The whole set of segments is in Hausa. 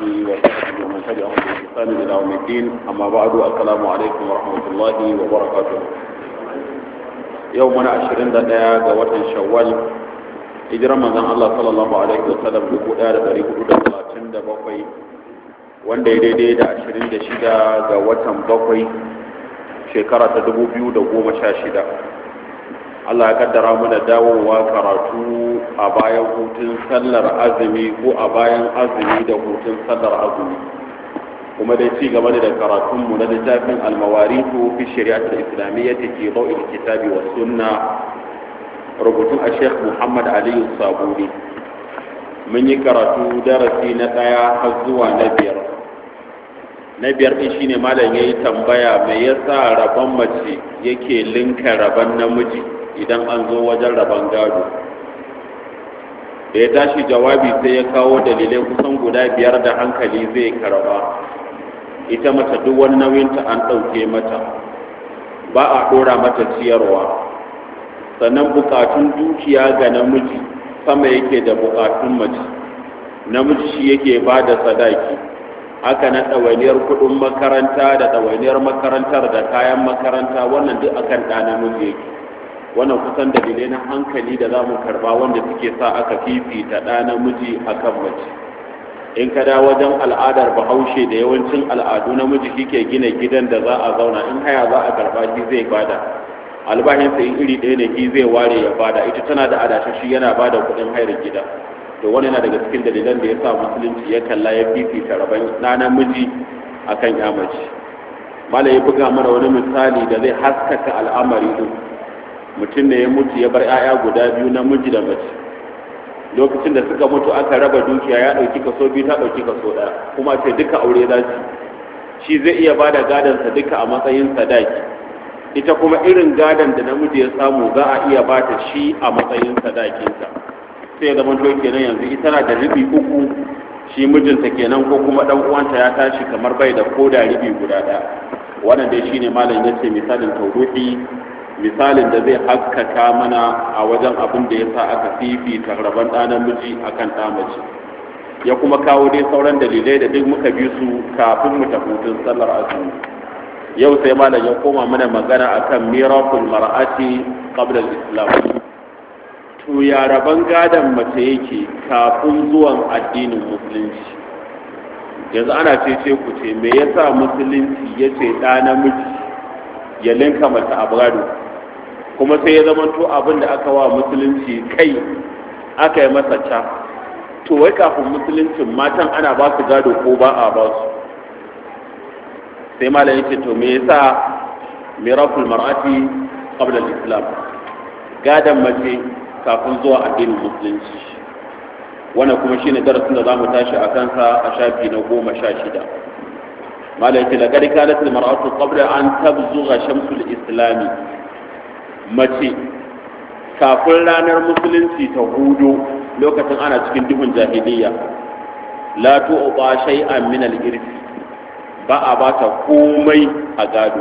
وصحبه ومن تبعهم بإحسان إلى يوم الدين أما بعد السلام عليكم ورحمة الله وبركاته يومنا عشرين دقيقة قوة شوال hijirar manzon Allah sallallahu alaihi wasallam dubu ɗaya da ɗari hudu da talatin da bakwai wanda ya daidai da ashirin da shida ga watan bakwai shekara ta dubu biyu da goma sha shida Allah ya kaddara mu da dawowa karatu a bayan hutun sallar azumi ko a bayan azumi da hutun sallar azumi kuma dai ci gaba da karatunmu na littafin almawaritu fi shari'atul islamiyyati fi dawil kitabi was sunna rubutun a sheikh muhammad aliyu sabuni mun yi karatu darasi na ɗaya har zuwa na biyar na biyar ɗin shine malam ya yi tambaya mai yasa rabon mace yake linka rabon namiji idan an zo wajen rabon gado da ya tashi jawabi sai ya kawo dalilai kusan guda biyar da hankali zai karba ita mace duk wani nauyinta an ɗauke mata ba a ɗora mata ciyarwa sannan bukatun dukiya ga namiji sama yake da bukatun mace namiji shi yake ba da sadaki haka na ɗawainiyar kuɗin makaranta da ɗawainiyar makarantar da kayan makaranta wannan duk akan ɗa namiji yake wannan kusan dalilai na hankali da za mu karba wanda suke sa aka fifita ɗa namiji akan mace in ka da wajen al'adar bahaushe da yawancin al'adu namiji shi ke gina gidan da za a zauna in haya za a karba shi zai bada albashinsa in iri ɗaya ne shi zai ware ya bada ita tana da adashin shi yana bada kuɗin hayar gida to wani na daga cikin dalilan da ya sa musulunci ya kalla ya fifita rabon na namiji akan ya mace mala ya buga mana wani misali da zai haskaka al'amari din mutum ne ya mutu ya bar 'ya'ya guda biyu namiji da mace lokacin da suka mutu aka raba dukiya ya ɗauki kaso biyu ta ɗauki kaso ɗaya kuma ce duka aure za shi zai iya bada gadonsa duka a matsayin sadaki ita kuma irin gadon da namiji ya samu za a iya bata shi a matsayin sadakinta sai ya zama to kenan yanzu ita na da ribi uku shi mijinta kenan ko kuma dan uwanta ya tashi kamar bai da koda ribi guda ɗaya wannan dai shine malam yace misalin tawruhi misalin da zai haskaka mana a wajen abin da yasa aka fifita rabon ɗa namiji akan ɗa mace ya kuma kawo dai sauran dalilai da duk muka bi su kafin mu tafi hutun sallar azumi yau sai malam ya koma mana magana akan miraful mar'ati qabla al-islam to ya raban gadan mace yake kafin zuwan addinin musulunci yanzu ana ce ce ku ce me yasa musulunci ya ce ɗa namiji ya linka mace a gado kuma sai ya zama to abin da aka wa musulunci kai aka yi masa ca to wai kafin musuluncin matan ana ba su gado ko ba a ba su sai malam yake to me yasa miraful mar'ati qabla al-islam gadan mace kafin zuwa addinin musulunci wannan kuma shine darasin da zamu tashi a kansa a shafi na goma sha shida malam yake laqad kanat al-mar'atu qabla an tabzugha shamsu al-islami mace kafin ranar musulunci ta hudu lokacin ana cikin duhun jahiliya la tu'ta shay'an min al-irfi ba a ba ta komai a gado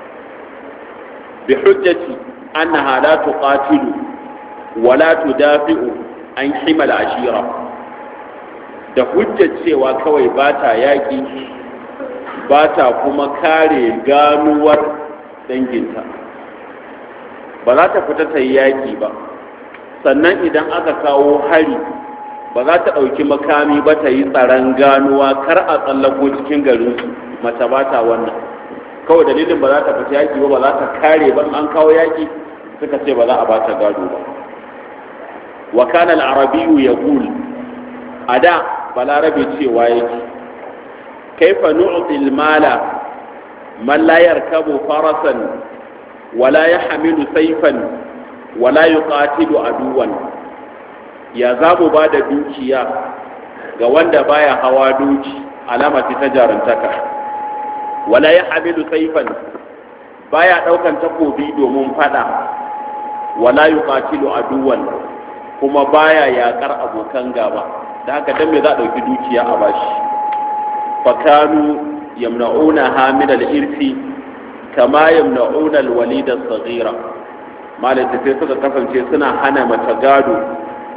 bi hujjati annaha la tuqatilu wa la tudafi'u an himal ashira da hujjar cewa kawai ba ta yaƙi ba ta kuma kare ganuwar danginta ba za ta fita ta yi yaƙi ba sannan idan aka kawo hari ba za ta ɗauki makami ba ta yi tsaron ganuwa kar a tsallako cikin garinsu mace ba ta wannan kawai dalilin ba za ta fita yaƙi ba ba za ta kare ba an kawo yaƙi suka ce ba za a ba ta gado ba wa kana al-arabiyyu yaqul ada balarabe cewa yake kaifa nu'ti al-mala man la yarkabu farasan wala yahmilu sayfan wala yuqatilu aduwan ya za mu ba da dukiya ga wanda baya hawa doki alama ce ta jarantaka wala ya hamilu saifan baya daukan takobi domin fada wala yuqatilu aduwan kuma baya yakar abokan gaba da haka dan me za a dauki dukiya a bashi fakanu yamna'una hamil al-irfi kama yamna'una al-walid as-saghira malai sai suka kasance suna hana mace gado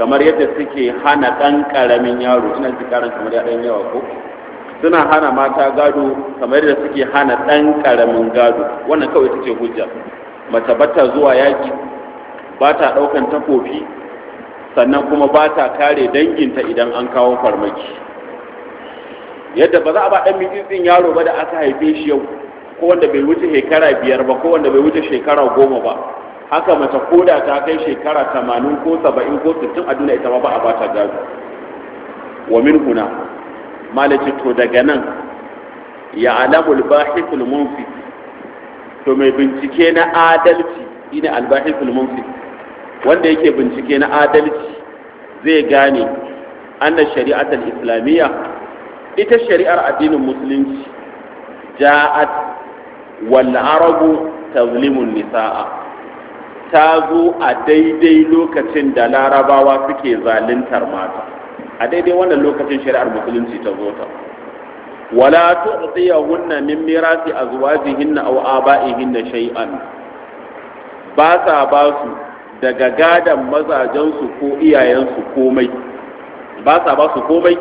kamar yadda suke hana ɗan ƙaramin yaro ina ji karan kamar ya ɗan yawa ko suna hana mata gado kamar yadda suke hana ɗan ƙaramin gado wannan kawai ita ce hujja mace bata zuwa yaƙi ba ta ɗaukan takofi sannan kuma ba ta kare danginta idan an kawo farmaki yadda ba za a ba ɗan mitsitsin yaro ba da aka haife shi yau ko wanda bai wuce shekara biyar ba ko wanda bai wuce shekara goma ba haka mace koda ta kai shekara tamanin ko saba'in ko sittin a duniya ita ma ba a bata gado wa min huna malaci to daga nan ya alamul bahithul munfi to mai bincike na adalci shine albahithul munfi wanda yake bincike na adalci zai gane anna shari'atul islamiyya ita shari'ar addinin musulunci ja'at wal arabu tazlimun nisaa ta zo a daidai lokacin da larabawa suke zaluntar mata a daidai wannan lokacin shari'ar musulunci ta zo ta wala tu'tiyahunna min mirasi azwajihinna aw aba'ihinna shay'an ba sa ba su daga gadan mazajensu ko iyayensu komai ba sa ba su komai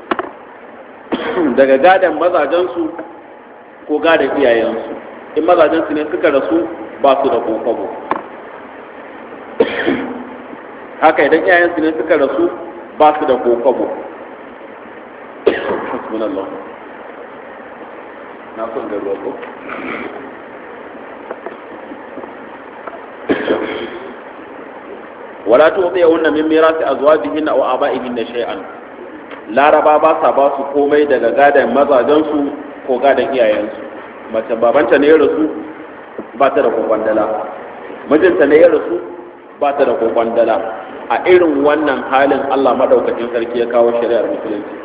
daga gadan mazajensu ko gadan iyayensu in mazajensu ne suka rasu ba su da kokobo haka idan iyayensu ne suka rasu ba su da kokobo hasbunallah na son da ruwa ko wala tu'tiyahunna min mirasi azwajihinna aw aba'ihinna shay'an laraba ba sa ba su komai daga gadan mazajensu ko gadan iyayensu mace babanta ne ya rasu ba ta da kokwandala mijinta ne ya rasu ba ta da kokwandala a irin wannan halin Allah madaukakin sarki ya kawo shari'ar musulunci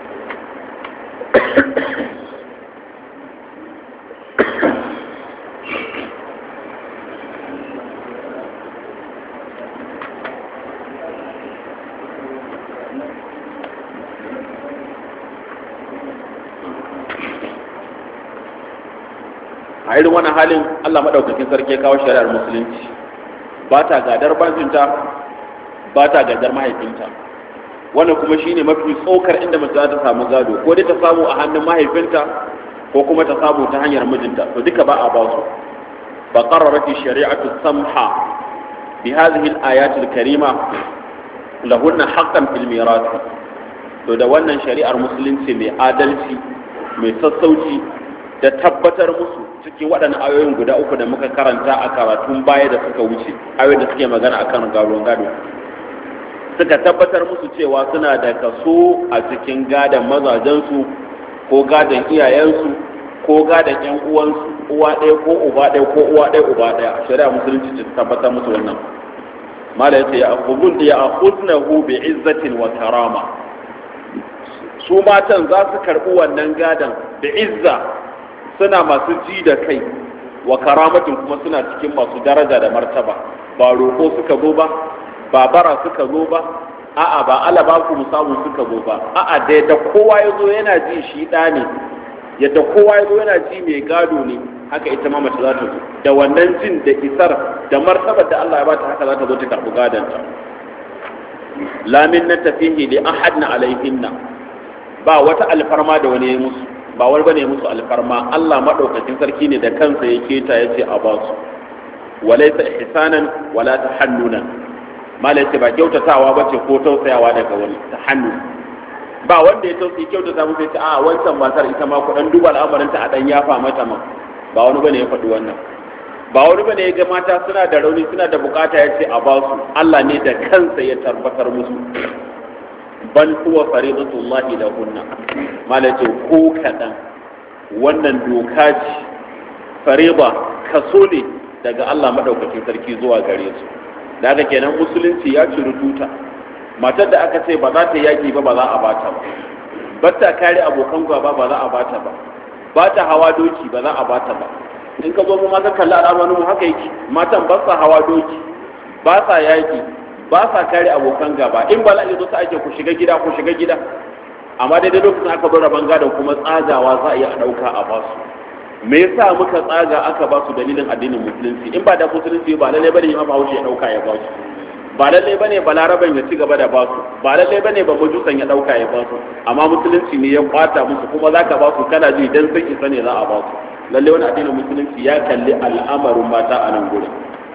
a irin wannan halin Allah madaukakin sarki ya kawo shari'ar musulunci ba ta gadar banzinta ba ta gadar mahaifinta wannan kuma shine mafi tsokar inda mace za ta samu gado ko dai ta samu a hannun mahaifinta ko kuma ta samu ta hanyar mijinta to duka ba a ba su fa qarrarat shari'atu samha bi hadhihi al-ayat al-karima lahunna haqqan fil mirath to da wannan shari'ar musulunci mai adalci mai sassauci da tabbatar musu cikin waɗannan ayoyin guda uku da muka karanta a karatun baya da suka wuce ayoyin da suke magana akan gadon gado suka tabbatar musu cewa suna da kaso a cikin gadon mazajensu ko gadon iyayensu ko gadon yan uwansu uwa ɗaya ko uba ɗaya ko uwa ɗaya uba ɗaya a shari'a musulunci ta tabbatar musu wannan mala yace ya akhudun ya akhudnahu bi izzatin wa karama su matan za su karɓi wannan gadon da izza suna masu ji da kai wa karamatin kuma suna cikin masu daraja da martaba ba roƙo suka zo ba ba bara suka zo ba a'a ba ala ba ku samu suka zo ba a'a da yadda kowa ya zo yana ji shi ɗa ne yadda kowa ya zo yana ji mai gado ne haka ita ma mace za ta zo da wannan jin da isar da martabar da Allah ya bata haka za ta zo ta karɓi gadonta lamin na tafihi li ahadna alaihinna ba wata alfarma da wani ya musu ba wani bane musu alfarma Allah madaukakin sarki ne da kansa ya keta ya ce a ba su walaysa ihsanan wala tahannunan mala yace ba kyautatawa bace ko tausayawa daga wani tahannu ba wanda ya tausayi kyautata musu ya ce a wancan matar ita ma ku dan duba al'amarin ta a dan yafa mata ma ba wani bane ya faɗi wannan ba wani bane ya ga mata suna da rauni suna da bukata ya ce a ba su Allah ne da kansa ya tabbatar musu bal huwa faridatullahi lahunna malace ko kadan wannan doka ce farida kaso ne daga Allah madaukakin sarki zuwa gare su da haka kenan musulunci ya ciri tuta matar da aka ce ba za ta yaki ba ba za a bata ba ba ta kare abokan gaba ba za a bata ba ba ta hawa doki ba za a bata ba in ka zo mu ma ka kalli al'amarin mu haka yake matan ba sa hawa doki ba sa yaki ba sa kare abokan gaba in ba la'i zo ta ake ku shiga gida ku shiga gida amma daidai lokacin aka bar rabon gadon kuma tsagawa za a iya ɗauka a basu me yasa muka tsaga aka ba su dalilin addinin musulunci in ba da musulunci ba lalle bane imam Bahaushe ya ɗauka ya ba su ba lalle bane balaraban ya ci gaba da ba su ba lalle bane ba majusan ya dauka ya ba su amma musulunci ne ya kwata musu kuma zaka ba su kana ji dan sun isa ne za a ba su lalle wani addinin musulunci ya kalli al'amarin mata a nan gurin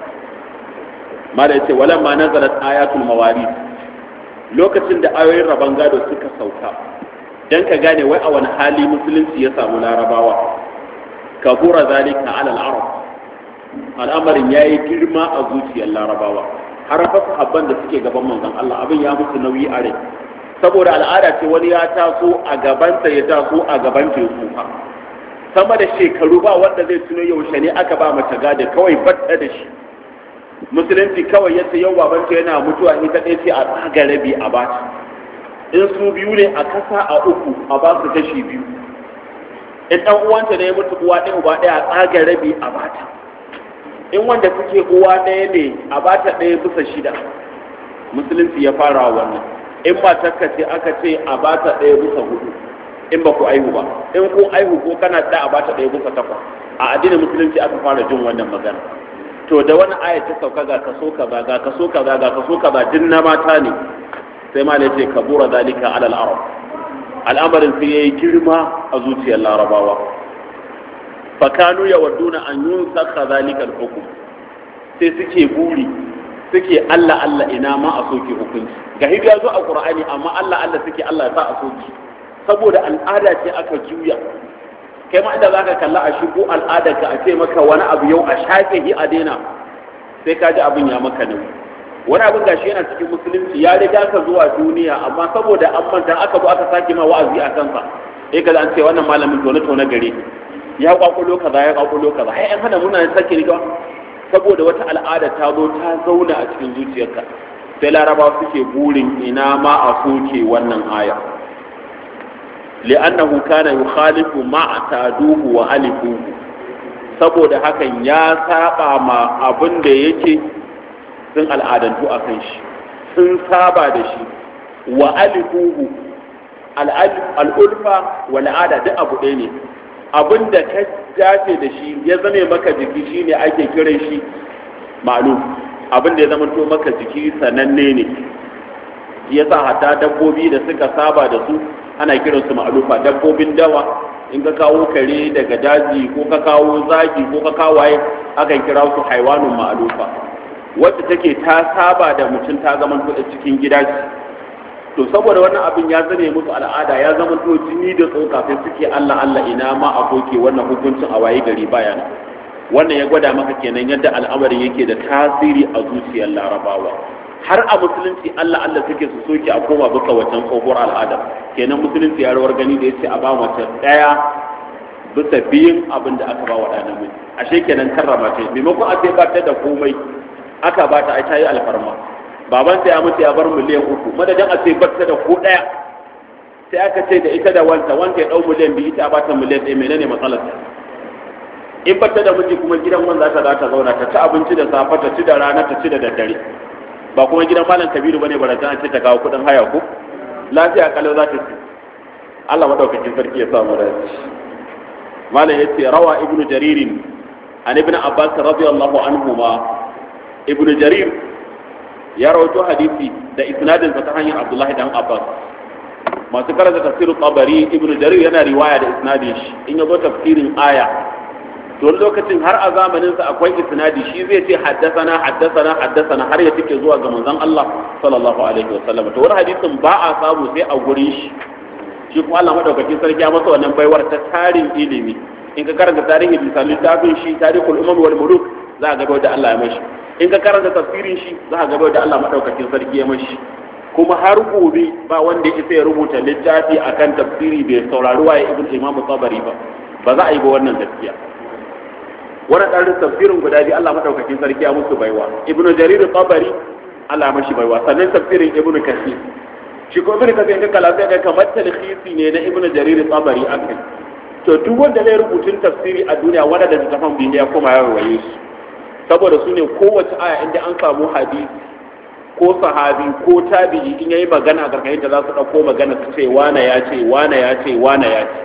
mala yace walamma nazalat ayatul mawarith lokacin da ayoyin rabon gado suka sauka dan ka gane wai a wani hali musulunci ya samu larabawa kabura zalika ala al-arab al'amarin yayi girma a zuciyar larabawa har fa sahabban da suke gaban manzon Allah abin ya musu nauyi a rai saboda al'ada ce wani ya taso a gabansa ya taso a gaban teku fa sama da shekaru ba wanda zai tuno yaushe ne aka ba mace gada kawai batta da shi musulunci kawai yace yau babanta yana mutuwa ita ɗaya ce a tsaga rabi a bata in su biyu ne a kasa a uku a ba su kashi biyu in ɗan uwanta ne ya mutu uwa ɗaya uba ɗaya a tsaga rabi a bata in wanda suke uwa ɗaya ne a bata ɗaya bisa shida musulunci ya fara wannan in matarka ce aka ce a bata ɗaya bisa hudu in ba ku aihu ba in kun aihu ko kana da a bata ɗaya bisa takwas a addinin musulunci aka fara jin wannan magana to da wani aya ta sauka ga kaso kaza ga kaso kaza ga kaso kaza din na mata ne sai ma ce kabura dalika ala al-arab al'amarin sai yayi girma a zuciyar larabawa fakanu yawadduna an yunsakha zalika al-hukm sai suke buri suke Allah Allah ina ma a soke hukunci ga hidu ya zo a Qur'ani amma Allah Allah suke Allah ya sa a soke saboda al'ada ce aka juya kai ma inda zaka kalla a shigo al'adar ka a ce maka wani abu yau a shafe hi a daina sai ka ji abin ya maka nauyi wani abin gashi yana cikin musulunci ya riga ka zuwa duniya amma saboda an manta aka zo aka sake ma wa'azi a kansa sai ka an ce wannan malamin tone tone gare ya kwakulo kaza ya kwakulo kaza ai an hana muna sake riga saboda wata al'ada ta zo ta zauna a cikin zuciyarka sai laraba suke burin ina ma a soke wannan aya li'annahu kana yukhalifu ma taduhu wa alifuhu saboda hakan ya saba ma abin da yake sun al'adantu a kan shi sun saba da shi wa alifuhu al'ulfa wa al'ada duk abu ɗaya ne abin da ka dace da shi ya zame maka jiki shine ake kiran shi ma'lum abin da ya zama to maka jiki sananne ne yasa hatta dabbobi da suka saba da su ana kiransu ma'alufa dabbobin dawa in ka kawo kare daga daji ko ka kawo zaki ko ka kawo waye akan kira su haiwanun ma'alufa wacce take ta saba da mutum ta zama to cikin gida to saboda wannan abin ya zame musu al'ada ya zama to jini da tsoka sai suke Allah Allah ina ma a koke wannan hukuncin a waye gari baya wannan ya gwada maka kenan yadda al'amarin yake da tasiri a zuciyar larabawa har a musulunci Allah Allah suke su soke a koma bisa wancan tsohuwar al'ada kenan musulunci ya rawar gani da yace a ba mace daya bisa biyun abin da aka ba wa ɗan namiji ashe kenan karrama ce maimakon a sai ba ta da komai aka ba ta ai ta yi alfarma baban ta ya mutu ya bar miliyan uku madadin a sai ba ta da ko daya sai aka ce da ita da wanta wanta ya dau miliyan biyu ita ba ta miliyan ɗaya menene matsalar in ba ta da miji kuma gidan wanda za ta zauna ta ci abinci da safe ta ci da rana ta ci da daddare ba kuma gidan malam kabiru bane barata an ce ta kawo kudin haya ko lafiya kalau za ta ci Allah madaukakin sarki ya samu da malam yace rawa ibnu jaririn an ibnu abbas radiyallahu anhuma ibnu jarir ya rawaito hadisi da isnadin sa ta hanyar abdullahi dan abbas masu karanta tafsirin tabari ibnu jarir yana riwaya da isnadin shi in yazo tafsirin aya don lokacin har a zamaninsa akwai isnadi shi zai ce haddasana haddasana haddasana har ya tike zuwa ga manzon Allah sallallahu alaihi wasallam to wani hadisin ba a samu sai a gurin shi shi kuma Allah madaukakin sarki ya masa wannan baiwar ta tarin ilimi in ka karanta tarihin lisan littafin shi tarihul umam wal muluk za ka ga da Allah ya mashi in ka karanta tafsirin shi za ka ga da Allah madaukakin sarki ya mashi kuma har gobe ba wanda ya isa ya rubuta littafi akan tafsiri bai saurari waye ibn imam tabari ba ba za a yi ba wannan gaskiya wani ɗarin tafsirin guda biyu Allah maɗaukakin sarki ya musu baiwa ibnu jarir tabari Allah mashi baiwa sannan tafsirin ibnu kasir shi ko ibnu kasir ka kala sai ga kamar talhisi ne na ibnu jarir tabari akai to duk wanda zai rubutun tafsiri a duniya wanda da tafan biyu ya koma ya waye su saboda su ne kowace aya inda an samu hadisi ko sahabi ko tabi'i in yayi magana a karkashin da za su ɗauko magana su ce wane ya ce wane ya ce wane ya ce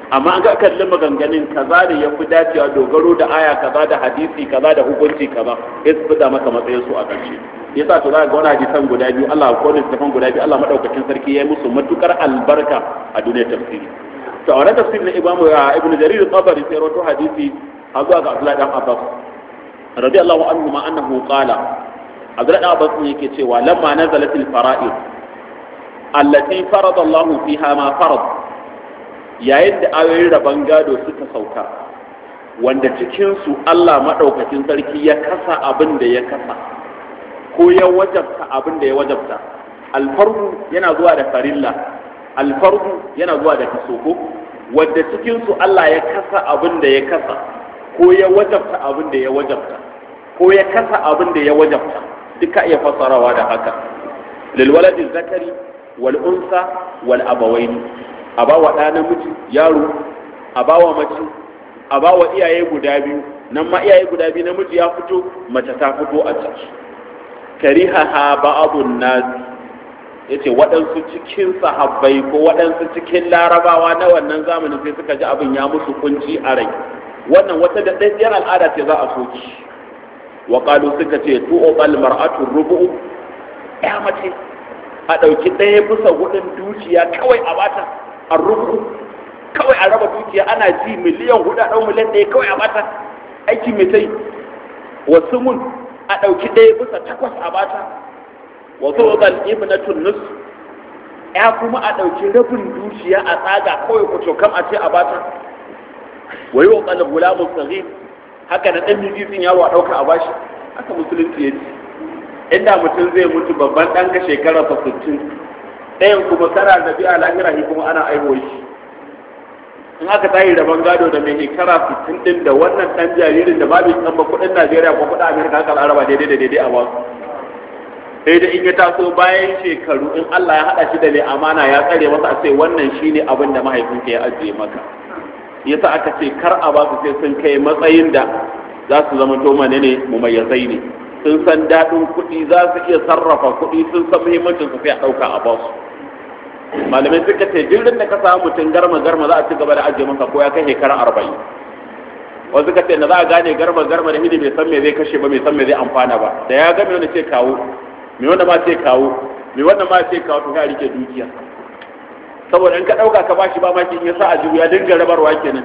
amma an ga kalli maganganun kaza da ya fi dacewa dogaro da aya kaza da hadisi kaza da hukunci kaza ya su fida maka matsayin su a ƙarshe yasa to za ga wani hadisan guda biyu Allah ko littafan guda biyu Allah madaukakin sarki ya yi musu matukar albarka a duniyar tafsiri to a wannan tafsirin Imam Ibn Jarir al-Tabari sai rawaito hadisi a zuwa ga Abdullah dan Abbas radiyallahu anhu ma annahu qala Abdullah dan Abbas yake cewa lamma nazalatil fara'id allati farada Allah fiha ma farada yayin da ayoyin rabon gado suka sauka wanda cikinsu Allah maɗaukakin sarki ya kasa abin da ya kasa ko ya wajabta abin da ya wajabta alfarhu yana zuwa da farilla alfarhu yana zuwa da kasoko wanda cikinsu Allah ya kasa abin da ya kasa ko ya wajabta abin da ya wajabta ko ya kasa abin da ya wajabta duka iya fassarawa da haka lil waladi zakari wal unsa wal abawaini a ba wa ɗa namiji yaro a ba wa mace a ba wa iyaye guda biyu nan ma iyaye guda biyu namiji ya fito mace ta fito a ciki kariha ha ba'abun nasi yace waɗansu cikin sahabbai ko waɗansu cikin larabawa na wannan zamanin sai suka ji abin ya musu kunci a rai wannan wata da ɗaɗɗiyar al'ada ce za a soki wa qalu suka ce tu'qal mar'atu rubu'u ya mace a ɗauki ɗaya bisa hudun dukiya kawai a bata a rubu kawai a raba dukiya ana ji miliyan hudu a ɗau miliyan ɗaya kawai a bata aiki mai sai wasu mun a ɗauki ɗaya bisa takwas a bata wasu wakal ibnatun nus ya kuma a ɗauki rabin dukiya a tsaga kawai ku kam a ce a bata wai wakal gulamun sahih haka na ɗan mijizin yaro a ɗauka a bashi haka musulunci ya ce inda mutum zai mutu babban ɗan ka shekara fa sittin ɗayan kuma kana da biya lahira shi kuma ana aiwo shi in aka tayi rabon gado da mai shekara sittin ɗin da wannan ɗan jaririn da babu san ba kuɗin najeriya ko kuɗin amerika haka araba daidai da daidai a wasu sai da in ya taso bayan shekaru in allah ya haɗa shi da mai amana ya tsare masa a ce wannan shine abin da mahaifinka ya ajiye maka yasa aka ce kar a ba su sai sun kai matsayin da za su zama to ne mumayyazai ne sun san daɗin kuɗi za su iya sarrafa kuɗi sun san muhimmancin su sai a ɗauka a basu malamai suka ce jirgin da ka samu mutum garma garma za a ci gaba da ajiye masa ko ya kai shekara arba'in wasu ka ce na za a gane garma garma da hidi bai san me zai kashe ba bai san me zai amfana ba da ya ga me wanda ce kawo me wanda ma ce kawo me wanda ma ce kawo to ka rike dukiya saboda in ka ɗauka ka bashi ba maki in ya sa a jiwu ya dinga rabarwa kenan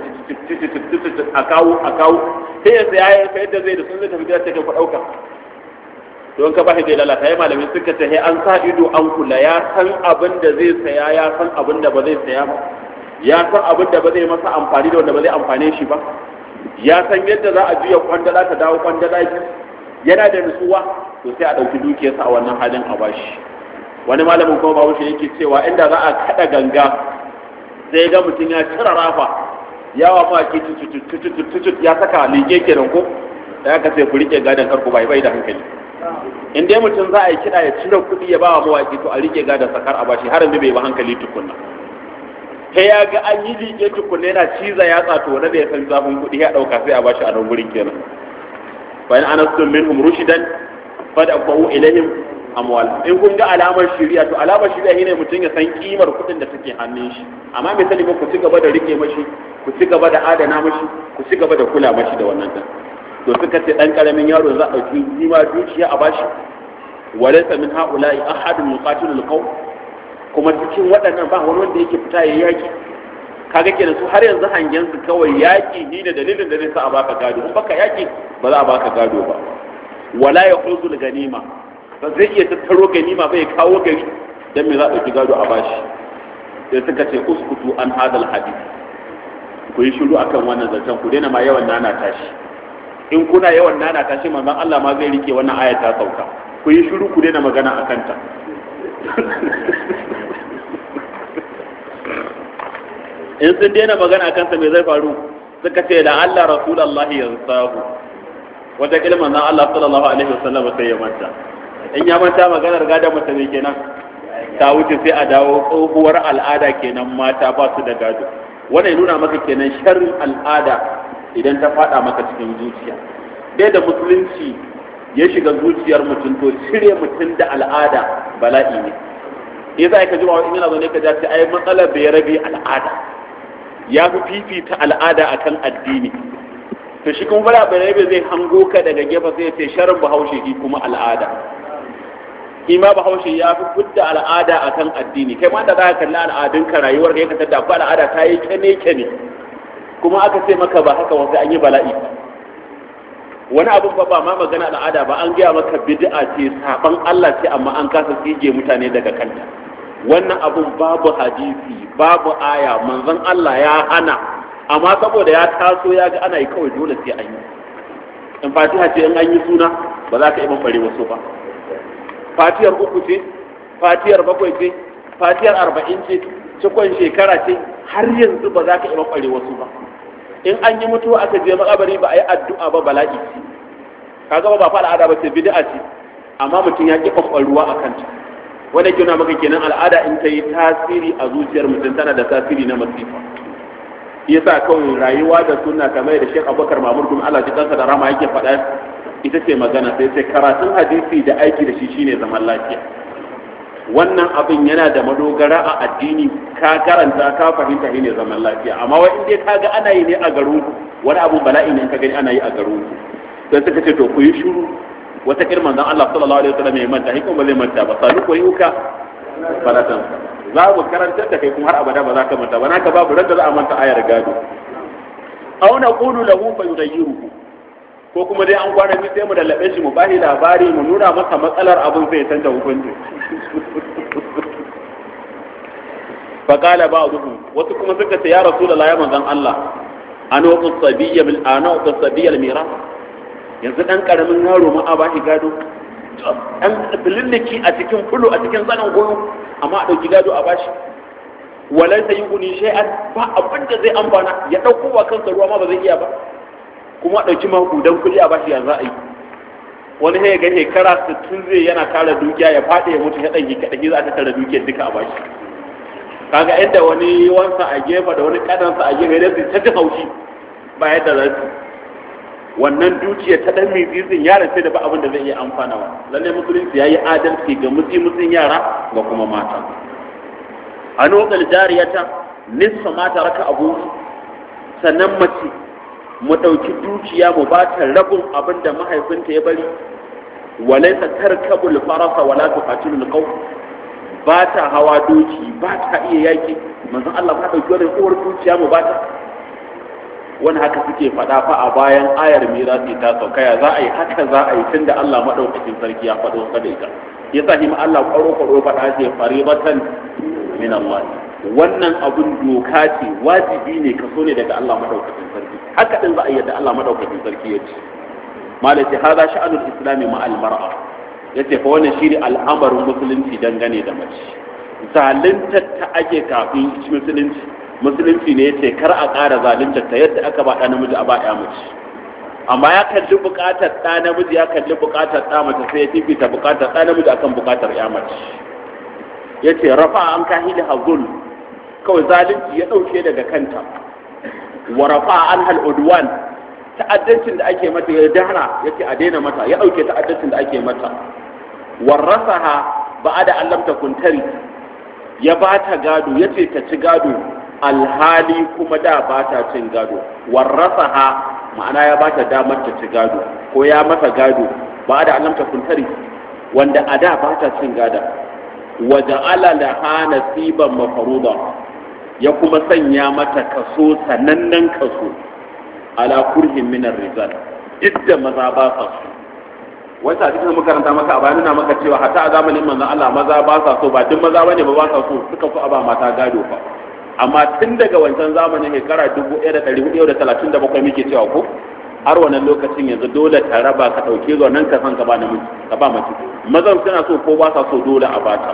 a kawo a kawo sai ya saya ya sayar da zai da sun zai tafi gida sai ka ɗauka don ka bashi zai lalata ya malamin suka ce an sa ido an kula ya san abin da zai saya ya san abin da ba zai saya ba ya san abin da ba zai masa amfani da wanda ba zai amfane shi ba ya san yadda za a juya kwandala ta dawo kwandala biyu yana da nutsuwa to sai a ɗauki dukiyarsa a wannan halin a bashi wani malamin kuma babu shi yake cewa inda za a kada ganga sai ga mutum ya cire rafa yawa ma ke tututututut ya saka liƙe kenan ko da aka sai ku rike gadon karku bai bai da hankali in dai mutum za a yi kiɗa ya cire kuɗi ya ba wa mawaƙi to a rike gadon sakar a bashi har bai ba hankali tukunna sai ya ga an yi liƙe tukunna yana ciza ya tsato wanda da ya san zafin kuɗi ya ɗauka sai a bashi a nan gurin kenan bayan anastum minhum rushidan fad'u ilaihim amwal in kun ga alamar shari'a to alamar shari'a shine mutum ya san kimar kuɗin da take hannun shi amma mai sani ba ku ci gaba da rike mashi ku ci gaba da adana mashi ku ci gaba da kula mashi da wannan din to suka ce dan karamin yaro za a dauki jima dukiya a bashi walaysa min haula'i ahadun yuqatilu alqawm kuma cikin waɗannan ba wani wanda yake fita yayi yaki kaga kenan su har yanzu hangen su kawai yaki ni da dalilin da zai sa a baka gado in baka yaki ba za a baka gado ba wala yahuzu ganima ba zai iya tattaro ganima bai kawo gari dan me za a ɗauki gado a bashi sai suka ce uskutu an hadal hadith ku yi shiru akan wannan zancen ku daina ma yawan nana tashi in kuna yawan nana tashi manzon Allah ma zai rike wannan aya ta sauka ku yi shiru ku daina magana akan ta in sun daina magana akan ta me zai faru suka ce da Allah rasulullahi yansahu wata kilman nan Allah sallallahu alaihi wasallam sai ya manta in ya manta maganar gadon mace ne kenan ta wuce sai a dawo tsohuwar al'ada kenan mata ba su da gado wannan nuna maka kenan sharrin al'ada idan ta fada maka cikin zuciya dai da musulunci ya shiga zuciyar mutum to cire mutum da al'ada bala'i ne ya za ka ji wa in yana zo ne ka ja ai matsalar bai rabe al'ada ya fi fifita al'ada akan addini to shi kuma bala bane zai hango ka daga gefe sai ce sharin bahaushe shi kuma al'ada shi ma bahaushe ya fi fudda al'ada akan addini kai ma da za ka kalli al'adun ka rayuwar ka ka tada ko al'ada ta yi kene kene kuma aka ce maka ba haka wasu an yi bala'i wani abun ba ba ma magana al'ada ba an gaya maka bid'a ce saban Allah ce amma an kasa tsige mutane daga kanta wannan abun babu hadisi babu aya manzon Allah ya hana amma saboda ya taso ya ga ana yi kawai dole sai an yi in fatiha ce in an yi suna ba za ka yi mafare wasu ba fatiyar uku ce fatiyar bakwai ce fatiyar arba'in ce cikon shekara ce har yanzu ba za ka yi mafare wasu ba in an yi mutuwa aka je makabari ba a yi addu'a ba bala'i ce kaga ba fa al'ada ba ce bid'a ce amma mutum ya ki kwakwaruwa a kanta wanda ke maka kenan al'ada in ta yi tasiri a zuciyar mutum tana da tasiri na masifa yasa kawai rayuwa da sunna kamar da Sheikh Abubakar Mamur kuma Allah ji kansa da rama yake faɗa ita ce magana sai sai karatun hadisi da aiki da shi shine zaman lafiya wannan abin yana da madogara a addini ka karanta ka fahimta shi ne zaman lafiya amma wai in dai ka ga ana yi ne a garin ku wani abun bala'i ne ka gani ana yi a garin ku sai suka ce to ku yi shiru wata kirman dan Allah sallallahu alaihi wasallam ya manta hikum ba zai manta ba salu ko yuka falatan za mu karantar da kai kuma har abada ba za ka manta ba naka babu ran da za a manta ayar gado aw naqulu lahu fa yughayyiruhu ko kuma dai an kwana biyu sai mu lallabe shi mu bashi labari mu nuna masa matsalar abin sai canza hukunci fa qala ba'dhum wasu kuma suka ce ya rasulullahi ya manzon Allah ana wata sabiyya bil ana wata sabiyya mira yanzu dan karamin yaro ma a bashi gado an bililliki a cikin fulu a cikin zanen goyo amma a dauki gado a bashi walai sai yuguni shay'an ba abin da zai amfana ya dauko wa kansa ruwa ma ba zai iya ba kuma ɗauki makudan kuɗi a bashi ya za a yi wani sai ga shekara sittin zai yana kara dukiya ya faɗi ya mutu ya ɗan kaɗaki za ta tara dukiyar duka a bashi kaga inda wani wansa a gefe da wani ƙadansa a gefe da su ta ji haushi ba yadda za su wannan dukiya ta ɗan mizizin yaran sai da ba abin da zai iya amfanawa lallai musulunci ya yi adalci ga mutsi mutsin yara ga kuma mata a nokal jariyata nissa mata raka abu sannan mace mu ɗauki dukiya mu ba ta rabin abin da mahaifinta ya bari walaisa tarkabul farasa wala tuqatilul qaw ba ta hawa doki ba ta iya yaki manzon Allah ba ɗauki wannan uwar dukiya mu ba ta wani haka suke faɗa fa a bayan ayar mirasi ta saukaya za a yi haka za a yi tunda Allah madaukakin sarki ya faɗo sa da ita yasa hima Allah kwaro kwaro faɗa ce faribatan min Allah wannan abun doka ce wajibi ne kaso ne daga Allah madaukakin sarki haka din za a yadda Allah madaukakin sarki ya ce malati hada sha'anul islami ma al mar'a yace fa wannan shine al'amarin musulunci dangane da mace zalunta ta ake kafin musulunci musulunci ne yace kar a ƙara zalunta ta yadda aka ba ɗan namiji a ba ɗaya mace amma ya kalli buƙatar ɗa namiji ya kalli buƙatar ɗa mace sai ya fifita buƙatar ɗa namiji akan buƙatar ya mace yace rafa an kahili hazul kawai zalunci ya ɗauke daga kanta wa rafa an hal udwan ta'addancin da ake mata ya dahra yace a daina mata ya ɗauke ta'addancin da ake mata warasaha ba'ada an lam takun tari ya ba ta gado yace ta ci gado alhali kuma da ba ta cin gado warasaha ma'ana ya ba ta damar ta ci gado ko ya mata gado ba'ada an lam takun tari wanda a da ba ta cin gada waja'ala laha nasiban mafruḍa ya kuma sanya mata kaso sanannen kaso ala kurhin minar rizal duk da maza ba sa so wata a cikin makaranta maka a bayan maka cewa hata a zamanin manzon Allah maza ba sa so ba duk maza bane ba ba sa so suka so a ba mata gado fa amma tun daga wancan zamanin shekara 1437 muke cewa ko har wannan lokacin yanzu dole ta raba ka dauke zuwa nan ka san ka ba namiji ka ba mace mazan suna so ko ba sa so dole a bata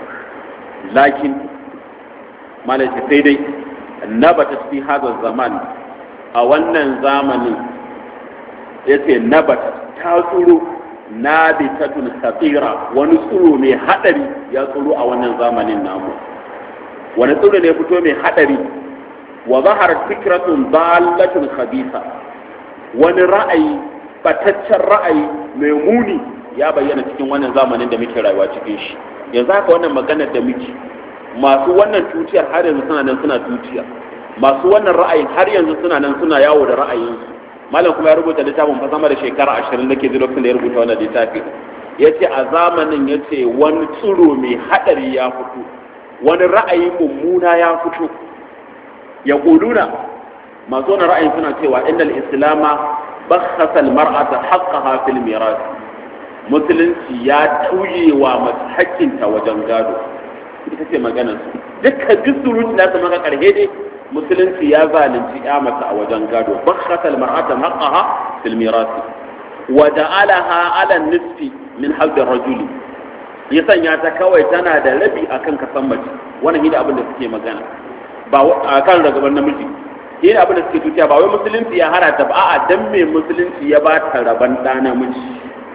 lakin malaka sai dai nabata fi hadha zaman a wannan zamanin yace nabata ta tsuro nabitatun khatira wani tsuro mai hadari ya tsuro a wannan zamanin namu wani tsuro ne fito mai hadari wa zahar fikratun dalatun khabisa wani ra'ayi bataccen ra'ayi mai muni ya bayyana cikin wannan zamanin da muke rayuwa cikin shi yanzu haka wannan maganar da muke masu wannan tutiyar har yanzu suna nan suna tutiya masu wannan ra'ayin har yanzu suna nan suna yawo da ra'ayinsu malam kuma ya rubuta littafin fa sama da shekara ashirin da ke ji lokacin da ya rubuta wannan littafi ya ce a zamanin ya ce wani tsiro mai haɗari ya fito wani ra'ayi mummuna ya fito ya ƙuduna masu wani ra'ayin suna cewa inda islama bakhasa almar'ata haqqaha fil miras musulunci ya tuye wa mace hakkinta wajen gado ita ce maganar su dukkan duk surutu da su maka karhe dai musulunci ya zalunci ya mace a wajen gado bakhasa almar'ata haqqaha fil miras wa ja'alaha ala nisfi min halbin rajuli ya sanya ta kawai tana da rabi akan kasan mace wannan shine abin da suke magana ba a kan ragaban namiji shine abin da suke tuciya ba wai musulunci ya hana ta ba a'a dan me musulunci ya ba ta raban ɗa namiji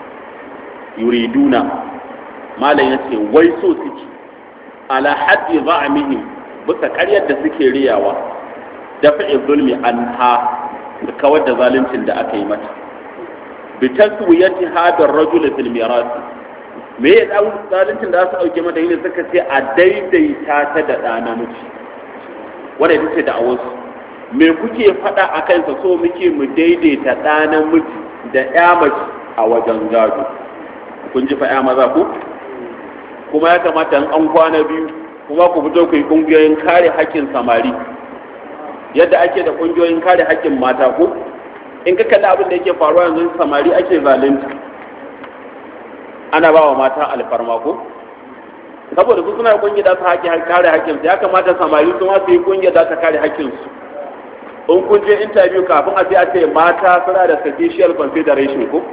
yuriduna malam ya ce wai so suke ala haddi za'amihim bisa ƙaryar da suke riyawa da fi'il zulmi anha da kawar da zaluncin da aka yi mata bi taswiyati hadar rajul fil miras me ya dan zaluncin da su dauke mata yine suka ce a daidaita ta da ɗa namiji wanda ita ce da awansu me kuke faɗa a kansa so muke mu daidaita ɗa namiji da ƴa mace a wajen gado kun ji fa ƴa maza ko kuma ya kamata an kwana biyu kuma ku fito ku yi ƙungiyoyin kare haƙƙin samari yadda ake da ƙungiyoyin kare haƙƙin mata ko in ka kalli abin da yake faruwa yanzu samari ake zalunta ana ba wa mata alfarma ko saboda su suna kungiya da su haƙi kare haƙƙinsu ya kamata samari su ma su yi kungiya da ta kare haƙƙinsu in kun je interview kafin a sai a ce mata suna da special consideration ko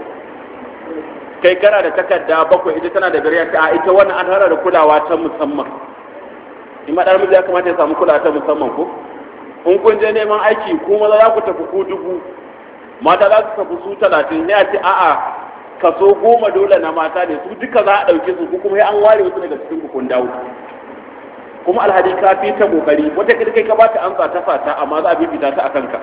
kai kana da takarda bakwai ita tana da biyar a ita wannan an hana da kulawa ta musamman in ma miji ya kamata ya samu kulawa ta musamman ko in kun je neman aiki kuma za ku tafi ku dubu mata za su tafi su talatin ne a ce a'a kaso goma dole na mata ne su duka za a ɗauke su kuma sai an ware wasu daga cikin kun dawo kuma alhadi ka fi ta kokari wata kai ka bata amsa ta fata amma za a bibita ta a kanka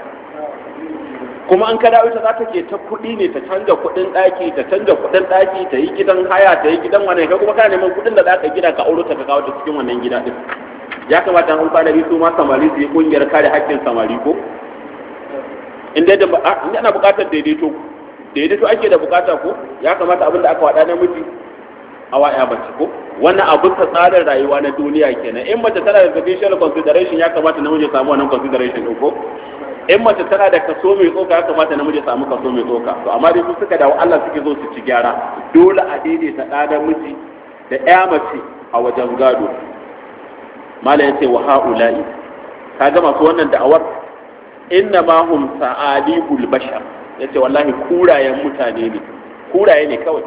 kuma an ka dawo ita za ta ke ta kuɗi ne ta canja kuɗin ɗaki ta canja kuɗin ɗaki ta yi gidan haya ta yi gidan wani kai kuma kana neman kuɗin da za ka gida ka auro ta ka kawo ta cikin wannan gida din ya kamata an kwana biyu su ma samari su yi kungiyar kare haƙƙin samari ko in dai da ana buƙatar daidaito daidaito ake da buƙata ko ya kamata abin da aka waɗa namiji a waya mace ko wannan abin ta tsarin rayuwa na duniya kenan in mace tana da special consideration ya kamata namiji ya samu wannan consideration ɗin ko in mace tana da kaso mai tsoka ya kamata namiji ya samu kaso mai tsoka to amma dai su suka dawo Allah suke zo su ci gyara dole a daidaita ɗa namiji da ƴa mace a wajen gado mala yace wa haula'i kaga masu wannan da'awar inna ma hum sa'alibul bashar yace wallahi kurayen mutane ne kuraye ne kawai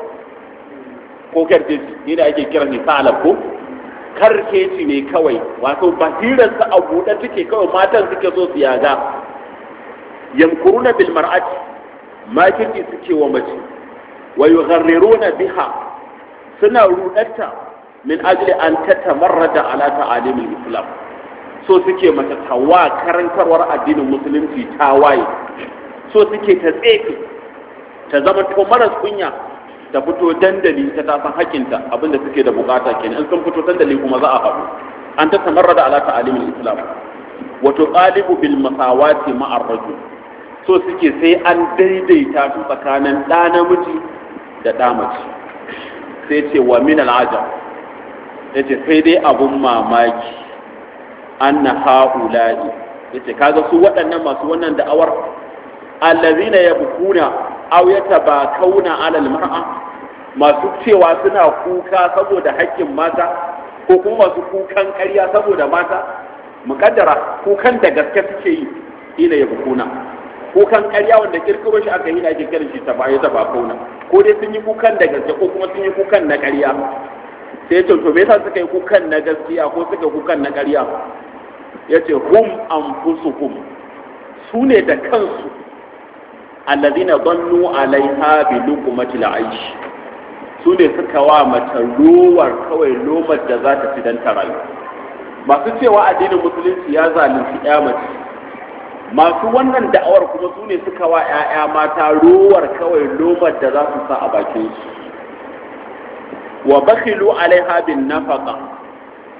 ko karkeci ni da ake kira ni salab ko karkeci ne kawai wato basirar sa a buɗe take kawai matan suke so su yaga yamkuruna bil mar'ati makirci suke wa mace wa yugharriruna biha suna rudatta min ajli an tatamarrada ala ta'alimil islam so suke mata tawa karantarwar addinin musulunci ta waye so suke ta tsefe ta zama to maras kunya ta fito dandali ta ta san hakinta abinda suke da bukata kenan in sun fito dandali kuma za a haɗu an tatamarrada ala ta'alimil islam wa tuqalibu bil masawati ma'ar rajul so suke sai an daidaita su tsakanin ɗa namiji da ɗa mace sai ce wa min al'ajab yace sai dai abun mamaki anna haula'i yace kaga su waɗannan masu wannan da'awar allazina yabkuna aw yatabakawna 'ala al-mar'a masu cewa suna kuka saboda haƙƙin mata ko kuma masu kukan ƙarya saboda mata muƙaddara kukan da gaske suke yi ila yabkuna kukan ƙarya wanda kirkiro shi aka yi da ake kiran shi ta baya ta bakauna ko dai sun yi kukan da gaske ko kuma sun yi kukan na ƙarya sai ya ce to me yasa suka yi kukan na gaskiya ko suka yi kukan na ƙarya ya ce hum anfusuhum su ne da kansu allazina dhannu alaiha bi luqmati aish su ne suka wa mata lowar kawai lomar da za ta ci dan ta rayu masu cewa addinin musulunci ya zalunci ya mace masu wannan da'awar kuma su ne suka wa 'ya'ya mata rowar kawai lomar da za su sa a bakin su wa bakhilu alaiha bin nafaqa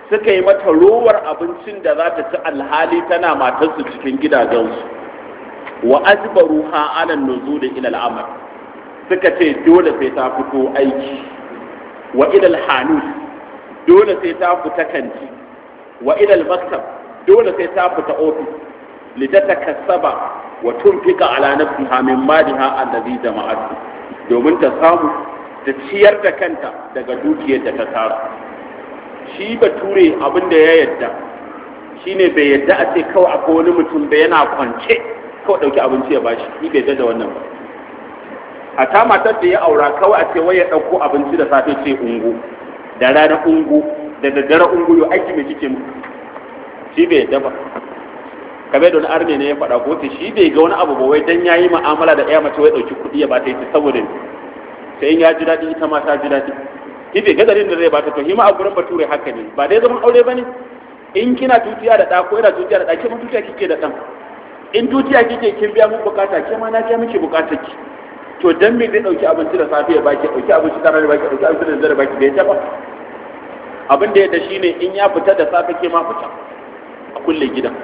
suka yi mata rowar abincin da za ta ci alhali tana matarsu cikin gidajensu wa ajbaru ha ala nuzul ila al'amal suka ce dole sai ta fito aiki wa ila al-hanus dole sai ta fita kanti wa ila al-maktab dole sai ta fita ofis litatakassaba wa tunfika ala nafsiha min maliha allazi jama'at domin ta samu ta ciyar da kanta daga dukiyar da ta tara shi bature abin da ya yadda shine bai yadda a ce kawai akwai wani mutum da yana kwance kawai dauki abinci ya bashi shi bai yadda da wannan ba a ta matar da ya aura kawai a ce wai ya dauko abinci da safe ce ungu da rana ungu da daddare ungu yo aiki mai kike mu shi bai yadda ba kamar da wani arme ne ya faɗa ko ta shi bai ga wani abu ba wai dan yayi mu'amala da ɗaya mace wai dauki kuɗi ya bata ita saboda sai in ya ji daɗi ita ma ta ji daɗi shi bai ga dalilin da zai bata to shi ma a gurin bature haka ne ba dai zaman aure bane in kina tutiya da ɗa ko yana tutiya da ɗa ke ma tutiya kike da ɗan in tutiya kike kin biya mun bukata ke ma na biya miki bukatar ki to dan me zai dauki abinci da safe ya baki dauki abinci da rana baki dauki abinci da dare baki bai ta ba abin da ya da shine in ya fita da safe ke ma fita a kulle gidan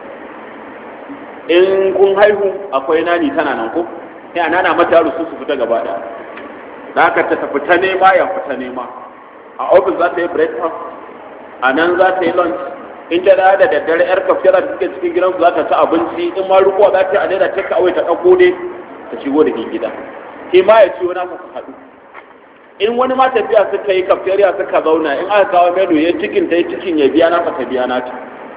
in kun haihu akwai nani tana nan ko sai a nana mata yaro su su fita gaba daya da haka ta tafi ta nema ya fita nema a ofis za ta yi breakfast a nan za ta yi lunch in ta da daddare yar kafira da suke cikin gidansu za ta ci abinci in ma rukuwa za ta yi a daida take awai ta ɗauko dai ta shigo da gida ke ma ya ciwo nasa su haɗu in wani ma tafiya suka yi kafiriya suka zauna in aka kawo menu ya cikin ta yi cikin ya biya nasa ta biya nata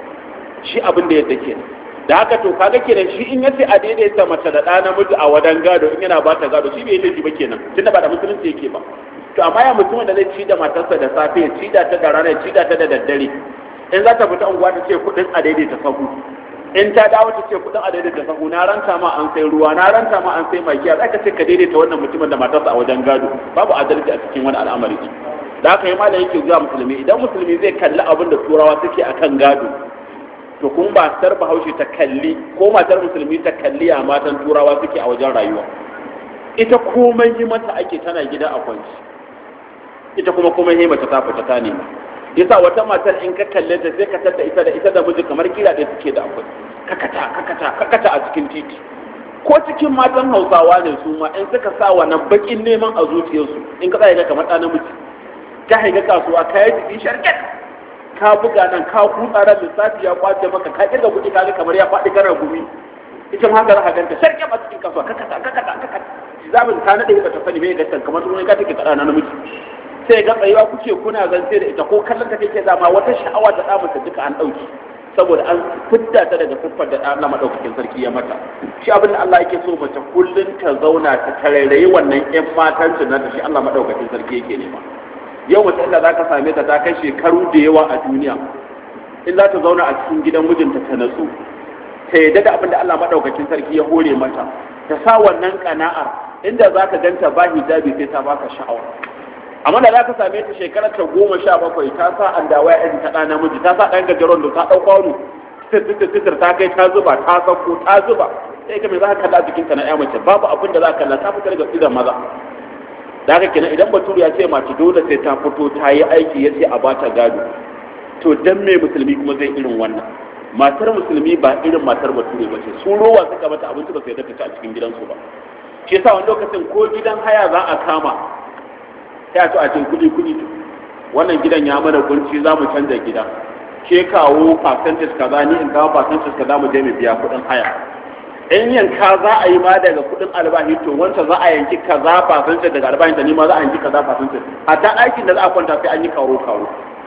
shi abin da yadda ke da haka to kaga kenan shi in yace a daidaita mace da ɗa namiji a wadan gado in yana ba ta gado shi bai yi ba kenan tunda ba da musulunci yake ba to amma ya mutumin da zai ci da matarsa da safe ya ci da ta da rana ya ci da ta da daddare in za ta fita unguwa ta ce kuɗin a daidaita sahu in ta dawo ta ce kuɗin a daidaita sahu na ranta ma an sai ruwa na ranta ma an sai magiya za ka ce ka daidaita wannan mutumin da matarsa a wajen gado babu adalci a cikin wani al'amari da haka yi ma da yake zuwa musulmi idan musulmi zai kalli abin da turawa suke akan gado to kun ba matar bahaushe ta kalli ko matar musulmi ta kalli a matan turawa suke a wajen rayuwa ita komai yi mata ake tana gida a kwanci ita kuma komai yi mata ta fita ta nema yasa wata matar in ka kalle ta sai ka tada ita da ita da miji kamar kira da suke da akwai kakata kakata kakata a cikin titi ko cikin matan hausawa ne su ma in suka sa wannan bakin neman a zuciyarsu in ka tsaya kamar ɗa namiji ka haiga kasuwa ka yi jiki sharket ka buga nan ka kutsa ran lissafi ya kwace maka ka kirga kuɗi ka kamar ya faɗi kana gumi ita ma haka za ka ganta sharket a cikin kasuwa kakata kakata kakata zamin ka naɗe ba ta sani bai ganta kamar wani ka take tsara na namiji sai ga tsayuwa kuke kuna zance da ita ko kallon ta kake dama wata sha'awa ta da mata duka an dauki saboda an fidda ta daga siffar da Allah madaukakin sarki ya mata shi abin da Allah yake so mace kullun ta zauna ta tarairayi wannan ƴan matancin nata shi Allah madaukakin sarki yake nema yau mace inda zaka same ta ta kai shekaru da yawa a duniya in za ta zauna a cikin gidan mijinta ta natsu ta yadda da abin da Allah madaukakin sarki ya hore mata ta sa wannan kana'ar inda zaka ganta ba hijabi sai ta baka sha'awa amma da za ka same ta shekarar ta goma sha bakwai ta sa an dawa ya ta ɗa namiji ta sa ɗan gajeron da ta ɗau kwano titir ta kai ta zuba ta sauko ta zuba sai ka mai za ka kalla a jikinta na ya mace babu abin da za ka kalla ta fita daga idan maza da haka kenan idan bature ya ce mace dole sai ta fito ta yi aiki ya ce a ba ta gado to dan me musulmi kuma zai irin wannan matar musulmi ba irin matar bature ba ce su rowa suka mata abinci ba sai ta fita a cikin gidansu ba shi yasa wani lokacin ko gidan haya za a kama sai a to a ce kuɗi kuɗi wannan gidan ya mana kunci za mu canza gida ke kawo percentage kaza ni in kawo percentage kaza mu je mu biya kuɗin haya in yanka za a yi ma daga kuɗin albahi to wancan za a yanki kaza percentage daga albahin ta ni ma za a yanki kaza percentage a ta aikin da za a kwanta sai an yi karo karo